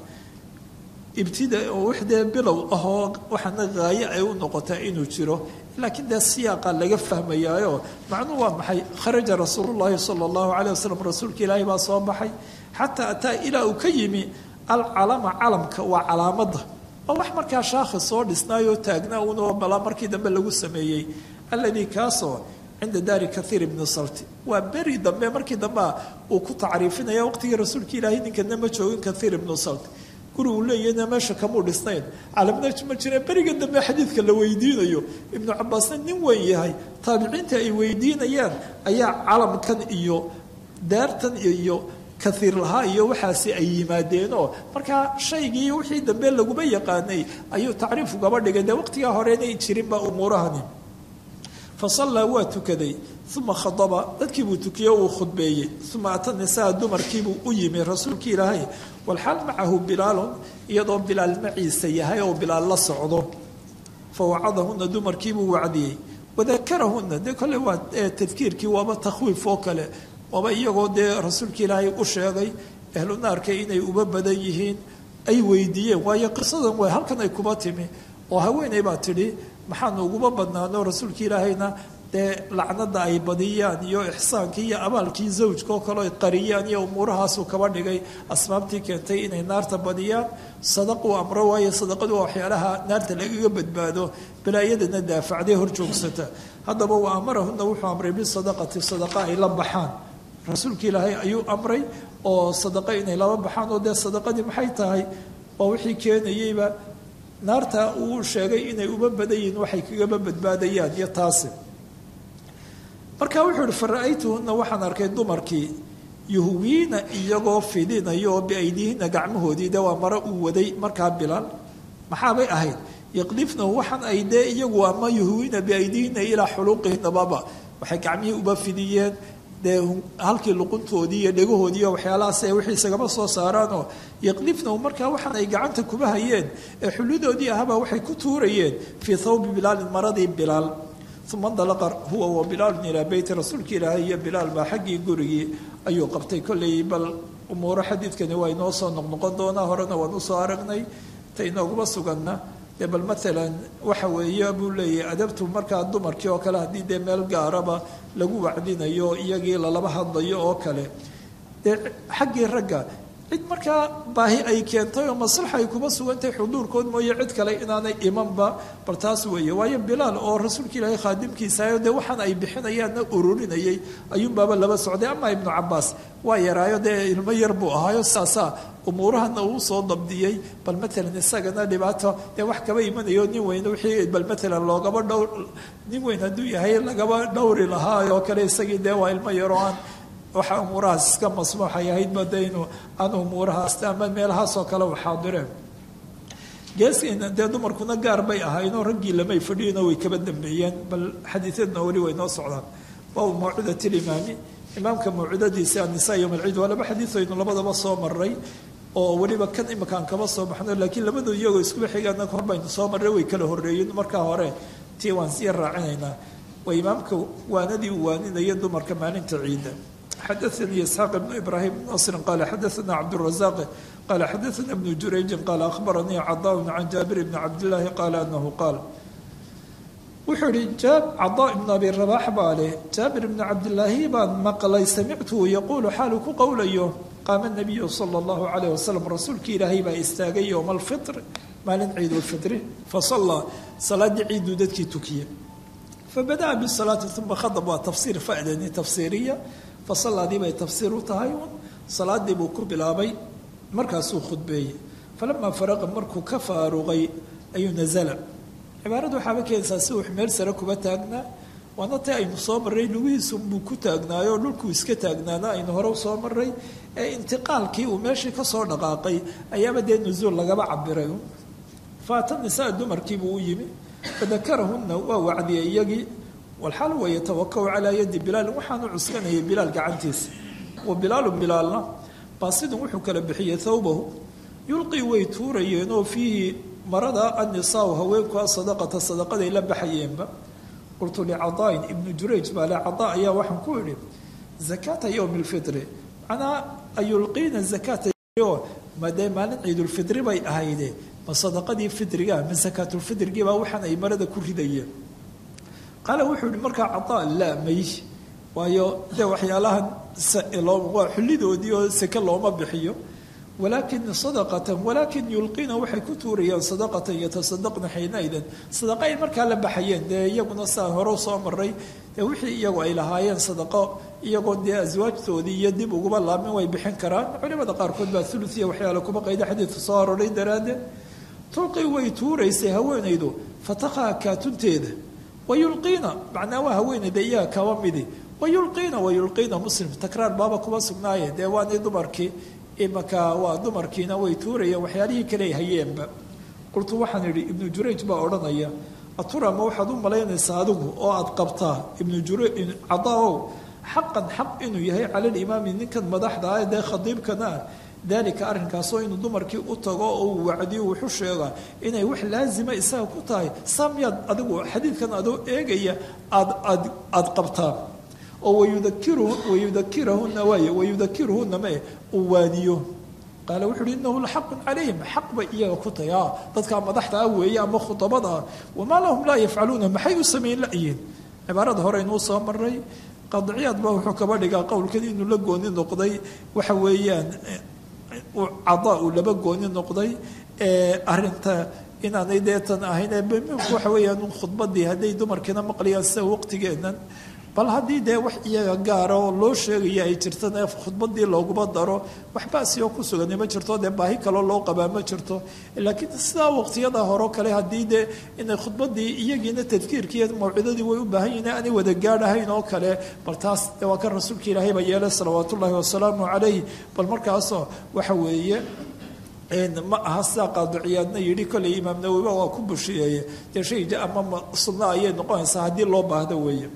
ibtida oo wixdee bilow ahoo waxaana haaye ay u noqotaa inuu jiro laakiin dee siyaaqa laga fahmayaayo macnuhu waa maxay kharaja rasuulullaahi sala allahu caleyh wasalam rasuulka ilaahay baa soo baxay xataa ataa ilaa uu ka yimi alcalama calamka waa calaamadda oo wax markaa shaakhi soo dhisnaayoo taagnaa uunoo balaa markii dambe lagu sameeyey alladii kaasoo cinda daari kaiir ibni salti waa beri dambe markii dambea uu ku tacriifinaya waqtigii rasuulka ilaahay ninkana ma joogin kaiir ibnu salti guri uu leeyahna meesha kamuu dhisnayn calamna ma jireen beriga dambe xadiidka la weydiinayo ibnu cabaasna nin weyn yahay taabiciinta ay weydiinayaan ayaa calamkan iyo daartan iyo kaiir lahaa iyo waxaasi ay yimaadeenoo markaa shaygii wixii dambe laguma yaqaanay ayuu tacriif ugaba dhigay dee waqtigaa horeynay jirinba umuurahani fa sallaa waa tukaday uma khadaba dadkii buu tukiyey uu khudbeeyey uma ata nisaa dumarkiibuu u yimi rasuulkii ilaahay walxaal macahu bilaalun iyadoo bilaal maciisa yahay oo bilaal la socdo fa wacadahuna dumarkiibuu wacdiyey wadakarahuna dee kolle waa tadkiirkii waaba takhwiif oo kale waaba iyagoo dee rasuulka ilaahay u sheegay ahlu naarka inay uba badan yihiin ay weydiiyeen waayo qisadan way halkan ay kuba timi oo haweeney baa tidhi maxaanu uguma badnaano rasuulka ilaahayna dee lacnada ay badiyaan iyo ixsaankii iyo abaalkii zawjka oo kale ay qariyaan iyo umuurahaasuu kaba dhigay asbaabtii keentay inay naarta badiyaan sadaquu amro waayo sadaqadu waa waxyaalaha naarta lagaga badbaado balaayadana daafacday hor joogsata haddaba wa amarahuna wuxuu amray bisadaqati sadaqa ay la baxaan rasuulka ilaahay ayuu amray oo sadaqa inay laba baxaan oo dee sadaqadii maxay tahay waa wixii keenayeyba naarta uu sheegay inay uba badan yihiin waxay kagaba badbaadayaan iyo taasi marka wuxuu ihi fara-aytuhuna waxaan arkay dumarkii yuhwiina iyagoo fidinaya oo biaydiihina gacmahoodii de waa maro uu waday markaa bilaal maxaabay ahayd yaqdifnahu waxaan ay dee iyagu ama yuhwiina biaydiihina ilaa xuluuqihinababa waxay gacmihii uba fidiyeen dee halkii luquntoodii iyo dhegahoodii iyo waxyaalahaas ay wixii isagama soo saaraanoo yaqdifnahu markaa waxaan ay gacanta kuba hayeen ee xullidoodii ahaba waxay ku tuurayeen fii thawbi bilaalin maradii bilaal uma ndalaqa huwa wa bilaalun ilaa beyti rasuulka ilaahay iyo bilaal baa xaggii gurigii ayuu qabtay kolley bal umuuro xadiidkani waa inoo soo noqnoqon doonaa horena waan usoo aragnay ta inooguma suganna dee bal maalan waxa weeye buu leeyahay adabtu markaa dumarkii oo kale haddii dee meel gaaraba lagu wacdinayo iyagii lalaba hadlayo oo kale dee xaggii ragga cid markaa baahi ay keentay oo maslaxa ay kuma sugantahay xuduurkood mooye cid kale inaanay imanba bal taas weeye waayo bilaal oo rasuulka ilaahay khaadimkiisaayo dee waxaan ay bixinayaanna ururinayay ayuunbaaba laba socday ama ibnu cabaas waa yaraayo dee ilmo yar buu ahaayo saasaa umuurahana uu soo dabdiyey bal maalan isagana dhibaato dee wax kaba imanayo nin weyn wixii bal maalan loogaba dhowr nin weyn hadduu yahay lagaba dhowri lahaa oo kale isagii dee waa ilmo yaroo aan waxa umuurahaas iska masmuuxay ahaydba de inu aan umuurahaas ama meelahaasoo kale u xaadireen geeskiina dee dumarkuna gaar bay ahaynoo raggii lamay fadhiinoo way kaba dambeeyeen bal xadiiadna weli way noo socdaan baabu mawcudat limaami imaamka mawcudadiisa annisaa yowm alciid waa laba xadiid aynu labadaba soo maray oo weliba kan imakaan kaba soo baxno laakiin labadu iyagoo iskuba xigaana hor baynu soo marray way kala horreeyeen markaa hore tii waan sii raacinaynaa waa imaamka waanadii uu waaninaya dumarka maalinta ciidda xadaثnي isxaaq بn ibrahim بn nasri qala xadaثna cabdالrazaq qala xadaثna bn jurayji qala akhbaranii caضاء can jaabir bn cabdالlahi qala anahu qaal wuxuu ihi caضاء bn abi rabax baa leh jaabir bn cabdilaahi baan maqlay samictuhu yaquulu xaalu ku qowlayo qaama الnabiyu salى الlahu عalيه wasalam rasuulki ilaahay baa istaagay ywma اlfiطr maalin ciid اlfitri fasalaa salaadii ciiduu dadkii tukiye fabadaأa bالsalaati uma khadb waa tafsiir fadani tafsiiriya fasalaadii bay tafsiir u tahay un salaadii buu ku bilaabay markaasuu khudbeeyey falamaa faraqa markuu ka faaruqay ayuu nazala cibaaradu waxaaba keenaysaa si uu meel sare kuba taagnaa waana ta aynu soo marray lugihiisu buu ku taagnaayo oo dhulkuu iska taagnaana aynu hore usoo maray ee intiqaalkii uu meeshii kasoo dhaqaaqay ayaaba dee nusuul lagaba cabiray faata nisaa dumarkiibuu u yimi fadakarahunna waa wacdiyay iyagii walxaal wa yatawakau calaa yadi bilaalin waxaanu cuskanayay bilaal gacantiisa wa bilaalu bilaalna baasidun wuxuu kala bixiyey thawbahu yulqii way tuurayeenoo fiihi marada annisaau haweenkua sadaqata sadaqaday la baxayeenba qultu licadaain ibnu jurayj baa le cadaa ayaa waxaan ku idhi zakaata yowmi lfitri macnaa ayulqiina zakaata madee maalin ciidulfitri bay ahayde ma sadaqadii fitrigaa ma sakaatulfitrigii baa waxaan ay marada ku ridayeen qaala wuxuu yihi markaa cadaa laa may waayo dee waxyaalahan waa xullidoodii oo seke looma bixiyo walaakin sadaqatan walaakin yulqiina waxay ku tuurayaan sadaqatan yatasadaqna xiinaidan sadaqa ay markaa la baxayeen dee iyaguna saa hore soo maray dee wixii iyagu ay lahaayeen sadaqo iyagoo dee aswaajtoodii iyo dib uguba laamin way bixin karaan culimada qaarkood baa thulusiya waxyaala kuma qayda xadiidka soo aroray daraaddeed tulqi way tuuraysay haweenaydu fatakhaa kaatunteeda wayulqiina macnaa waa haweenayda iyaga kaba midi wayulqiina wayulqiina muslim takraar baaba kuma sugnaaye dee waani dumarkii imaka waa dumarkiina way tuurayeen waxyaalihii kale hayeenba qultu waxaan idhi ibnu jurayj baa odhanaya atura ma waxaad u malaynaysaa adigu oo aad qabtaa ibnu jura cadaaow xaqan xaq inuu yahay cala limaami ninkan madaxda ah dee khadiibkana ah daalika arrinkaasoo inuu dumarkii u tago oo uu wacdiyo wuxu sheegaa inay wax laazima isaga ku tahay saamiyaad adigu xadiidkan adoo eegaya aad aad aada qabtaa oo wayudakiru wayudakirahuna waay wayudakiruhuna mae uu waaniyo qaala wuxu uhi inahu laxaqun calayhim xaq bay iyaga ku tahay a dadkaa madaxda ah weeye ama khudabada ah wamaa lahum laa yafcaluuna maxay u samayn la-yiin cibaarada hore inuu soo maray qadciyaad ba wuxuu kaba dhigaa qowlkan inuu la gooni noqday waxa weeyaan cadaa uu laba gooni noqday arinta inaanay deetan ahayn mimku waxa weeyaan khudbadii hadday dumarkiina maqlayaan sida waqtigeenan bal haddii dee wax iyaga gaara oo loo sheegaya ay jirtana khudbadii looguma daro waxbaasiyoo ku sugani ma jirto dee baahi kaloo loo qabaa ma jirto laakiin sidaa waqtiyada horeo kale haddii dee inay khudbadii iyagiina tadkiirkiiyo mawcidadii way u baahan yihin aanay wada gaadhahayn oo kale bal taas de waa kan rasuulka ilaahay ba yeelay salawaat ullaahi wasalaamu calayh bal markaasoo waxa weeye ma aha sidaa qaadiciyaadna yidhi kolley imaam nawowiba waa ku bushiyeeye dee shay ama sunno ayay noqonaysaa haddii loo baahdo weeye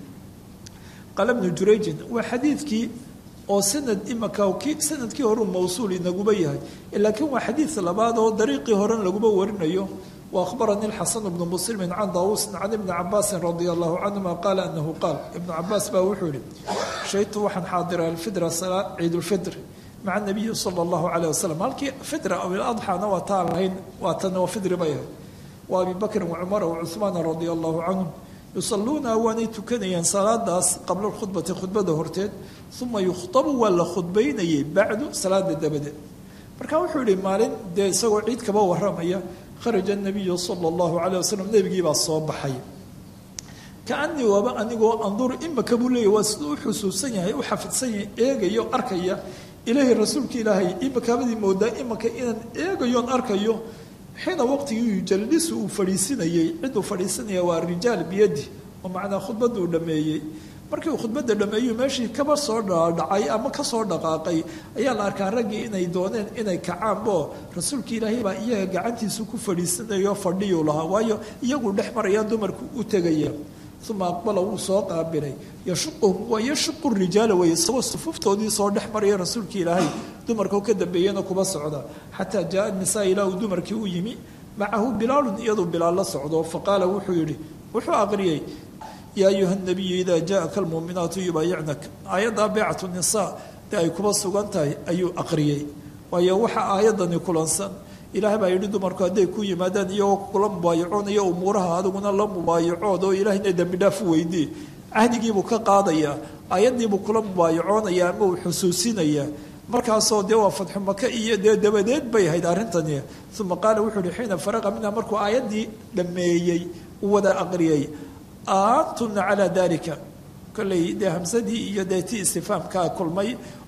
qaala bnu jurayjin waa xadiidkii oo sanad imaka ki sanadkii horeu mawsuul inaguba yahay laakiin waa xadiid labaad oo dariiqii horen laguma warinayo wa akhbaranii lxasan bnu muslimin can daawusin can ibni cabaasin radia allahu canhuma qaala anahu qaal ibnu cabaas baa wuxuu yihi shaytu waxaan xaadira alfidra ciid lfidr maca nabiyi sala allahu calayh wasalam halkii fidra aw iladxana waa taan lahayn waa tan oo fidri bay ahayd wa abi bakrin wacumara wacuhmaana radia allahu canhum yusaluuna waanay tukanayeen salaadaas qabla khudbati khudbada horteed uma yukhtabu waa la khudbaynayay bacdu salaada dabadeed marka wuxuu yihi maalin dee isagoo ciid kaba waramaya kharaja nabiyu sala allahu calay wasalam nebigii baa soo baxay kaanii waaba anigoo anduru imaka buu leeyahy waa siduu u xusuusan yahay u xafidsan yahay eegayo arkaya ilaahay rasuulka ilaahay imakaabadii moodaa imaka inaan eegayoon arkayo xiina waqtigii yujalisu uu fadhiisinayey ciduu fadhiisinaya waa rijaal biyadi oo macnaa khudbadda uu dhameeyey markii uu khudbadda dhameeyu meeshii kaba soo dhacay ama kasoo dhaqaaqay ayaa la arkaa raggii inay dooneen inay kacaanbo rasuulka ilaahay baa iyaga gacantiisu ku fadhiisanayo fadhiyuu lahaa waayo iyaguu dhex maraya dumarku u tegaya uma aqbala wuu soo qaabilay yashuquhum waa yashuqu rijaala wey isagoo sufuftoodii soo dhex maraya rasuulka ilaahay dumarkao ka dambeeyana kuba socda xataa jaaa nisaa ilaa uu dumarkii u yimi macahu bilaalun iyaduu bilaal la socdo faqaala wuxuu yihi wuxuu aqriyey yaa ayuha nabiyu idaa jaaka almuuminaatu yubaayicnak aayaddaa beecatu nisaa dee ay kuba sugan tahay ayuu aqriyey waayo waxa aayadani kulansan ilaah baa yidhi dumarku hadday ku yimaadaan iyagoo kula mubaayacoonaya umuuraha adiguna la mubaayacood oo ilaahayna dembi dhaaf u weydii cahdigiibuu ka qaadayaa aayaddiibuu kula mubaayacoonaya ama uu xusuusinayaa markaasoo dee waa fatxu maka iyo dee dabadeed bay ahayd arrintani uma qaala wuxuu yihi xiina faraqa minha markuu aayaddii dhammeeyey u wada aqriyey antuna calaa dalika kolley dee hamsadii iyo dee ti istifaamkaa kulmay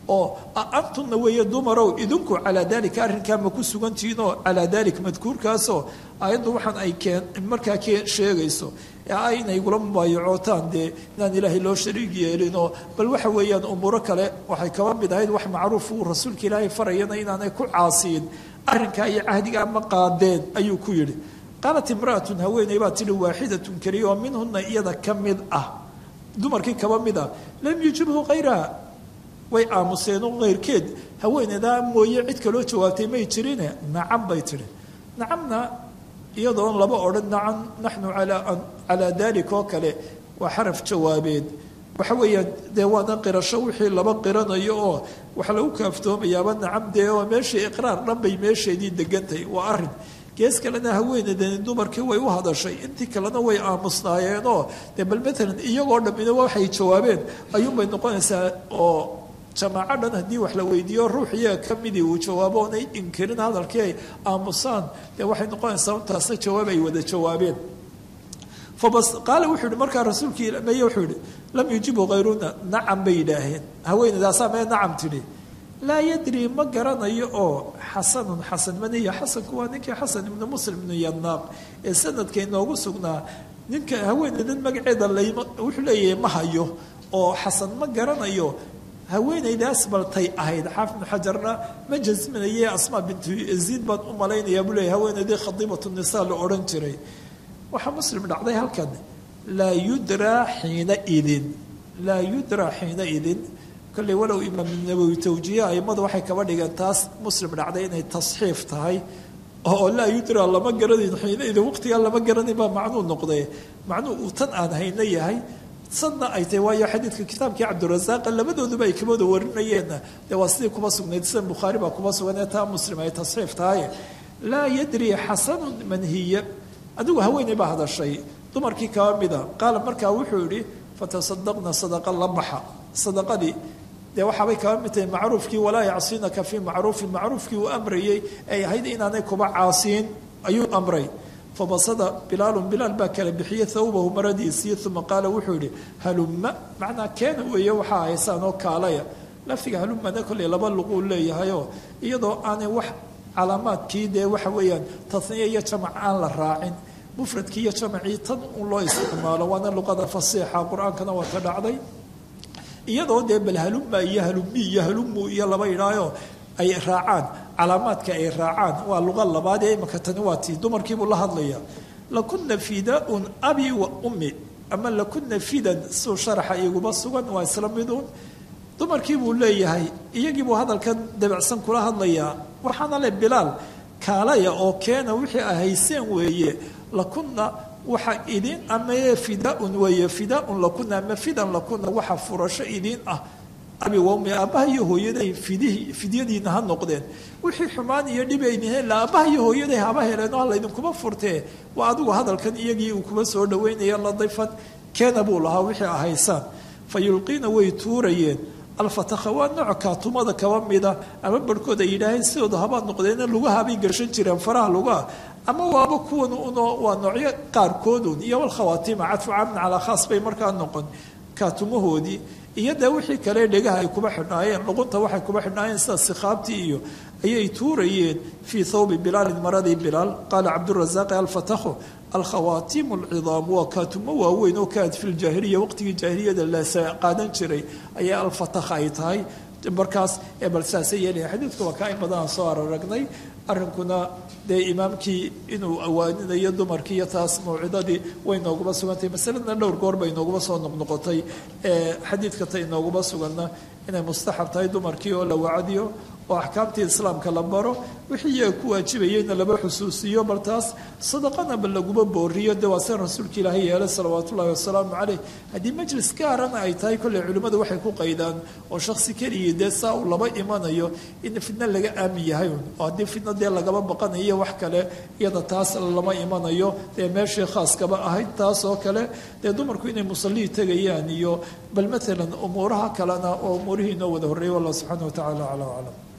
oo antunna weeye dumarow idinku calaa dalika arrinkaa ma ku sugantihiinoo calaa dalik madkuurkaasoo ayaddu waxaan ay keen markaa keen sheegayso ee inay igula mubaayacootaan dee inaan ilaahay loo shariig yeelinoo bal waxa weeyaan umuuro kale waxay kaba mid ahayd wax macruuf uu rasuulka ilaahay farayana inaanay ku caasiyin arrinkaa iyo cahdigaa ma qaadeen ayuu ku yidhi qaalat imra'atun haweeney baa tidhi waaxidatun keliya oo minhuna iyada ka mid ah dumarkii kaba mid ah lam yujibhu khayraha way aamuseen oo keyrkeed haweeneydaa mooye cid kaloo jawaabtay may jirine nacam bay tidhi nacamna iyadoon laba odhan nacam naxnu calaa dalik oo kale waa xaraf jawaabeed waxa weeyaan dee waana qirasho wixii laba qiranayo oo waxa lagu kaaftoomayaaba nacam dee oo meeshii iqraar dhan bay meesheedii degantahay waa arrin gees kalena haweeneydani dumarkii way u hadashay intii kalena way aamusnaayeenoo dee bal matalan iyagoo dhammina waxay jawaabeen ayuunbay noqonaysaa oo jamaaco dhan haddii wax la weydiiyo ruux iyaga ka midii uu jawaabo oonay inkirin hadalkii ay aamusaan dee waxay noqonaysaa intaasna jawaab ay wada jawaabeen fabas qaale wuxuu yihi markaa rasuulkii meye wuxuu yihi lam yujibu hayruna nacam bay yidhaaheen haweeneydaasaa mee nacam tidhi laa yadri ma garanayo oo xasanun xasan maniya xasanku waa ninkii xasan ibnu muslim ibnu yadnaaq ee sanadka inoogu sugnaa ninka haweeneydan magaceeda layma wuxuu leeyahay ma hayo oo xasan ma garanayo haweeneydaas baltay ahayd xaafid ibnu xajarna ma jasminaye asmaa bintu yaziid baan u malaynayaa buu leeyahy haweeneydii khadiibatu nisaa la odhan jiray waxaa muslim dhacday halkan laa yudraa xiina idin laa yudraa xiina idin kolley walow imaam nawowi tawjiihe aimadu waxay kaba dhigeen taas muslim dhacday inay tasxiif tahay oo laa yudra lama garanayn xiina idin waqtigaa lama garanayn baa macnuu noqday macnuu uu tan aan hayno yahay sanna ay tahay waayo xadiidka kitaabkii cabdirasaaqa labadooduba ay kabada warinayeenna dee waa sidii kuba sugnayd sida bukhaari baa kuba sugan ee taa muslim ay tasxiif tahay laa yadri xasanun manhiya adigu haweeney baa hadashay dumarkii kaba mida qaala markaa wuxuu yihi fatasadaqna sadaqa la baxa sadaqadii dee waxaabay kaba mid tahay macruufkii walaa yacsinaka fii macruufin macruufkii uu amrayey ay ahayd inaanay kuba caasiin ayuu amray fabasada bilaalun bilaal baa kala bixiyey thawbahu maradiisii uma qaala wuxuu yihi halumma macnaa keena weeye waxaa haysaan oo kaalaya lafdiga halummana kolley laba luquu leeyahayoo iyadoo aanay wax calaamaadkii dee waxa weeyaan taniya iyo jamac aan la raacin mufradkii iyo jamacii tan un loo isticmaalo waana luqada fasiixa qur-aankana waa ka dhacday iyadoo dee bal halumma iyo halummi iyo halummu iyo laba idhaayo ay raacaan calaamaadka ay raacaan waa luqa labaad ee imaka tani waa tii dumarkiibuu la hadlaya lakuna fidaun abi wa ummi ama lakuna fidan suu sharaxa iguba sugan waa isla miduun dumarkii buu leeyahay iyagiibuu hadalkan dabacsan kula hadlayaa waxaana le bilaal kaalaya oo keena wixii ahayseen weeye lakuna waxa idin ama fidaun weeye fidaun lakuna ama fidan lakuna waxa furasho idin ah abi wami aabbaha iyo hooyaday fidihii fidyadiina ha noqdeen wixii xumaan iyo dhib ayni heen la aabbaha iyo hooyaday haba heleen oo laydinkuma furtee waa adigu hadalkan iyagii uu kuba soo dhaweynaya ladifan keena buu lahaa wixii ahaysaan fa yulqiina way tuurayeen alfatakha waa nooc kaatumada kaba mida ama barhkood ay yidhaaheen sidooda habaad noqdeena lugahabay gashan jireen faraha lugaha ama waaba kuwan uno waa noocyo qaarkoodun iyo walkhawaatima cadfu caamin calaa khaas bay markaa noqon kaatumahoodii iyo dee wixii kale dhegaha ay kuba xidhnaayeen luqunta waxay kuba xidhnaayeen sida sikhaabtii iyo ayay tuurayeen fii thawbi bilaalin maradii bilaal qaala cabdurasaaqi alfatakhu alkhawaatimu alcidaam waa kaatumo waaweyn oo kaad fi ljaahiliya waqtigii jaahiliyada la qaadan jiray ayaa alfatakha ay tahay markaas ee bal saasay yeelaya xadiidka waa kaa in badanaan soo araragnay arrinkuna dee imaamkii inuu awaaninayo dumarkii iyo taas mawcidadii way nooguma sugantahay masaladna dhowr goor bay nooguma soo noqnoqotay ee xadiidka ta inooguma suganna inay mustaxab tahay dumarkii oo la wacdiyo oo axkaamtii islaamka la baro wixii iyaga ku waajibayeyna laba xusuusiyo bal taas sadaqana ba laguma booriyo dee waa sida rasuulka ilaahay yeelay salawaatu ullahi wasalaamu caleyh haddii majlis gaarana ay tahay kolley culimmadu waxay ku qaydaan oo shaksi keligii dee saa uu laba imanayo in fidno laga aamin yahay un oo haddii fidno dee lagaba baqanayo wax kale iyada taas lama imanayo dee meeshii khaaskaba ahayd taas oo kale dee dumarku inay musallii tegayaan iyo bal maalan umuuraha kalena oo umuurihii inoo wada horreeyay wallah subxaana wa tacala aclam aclam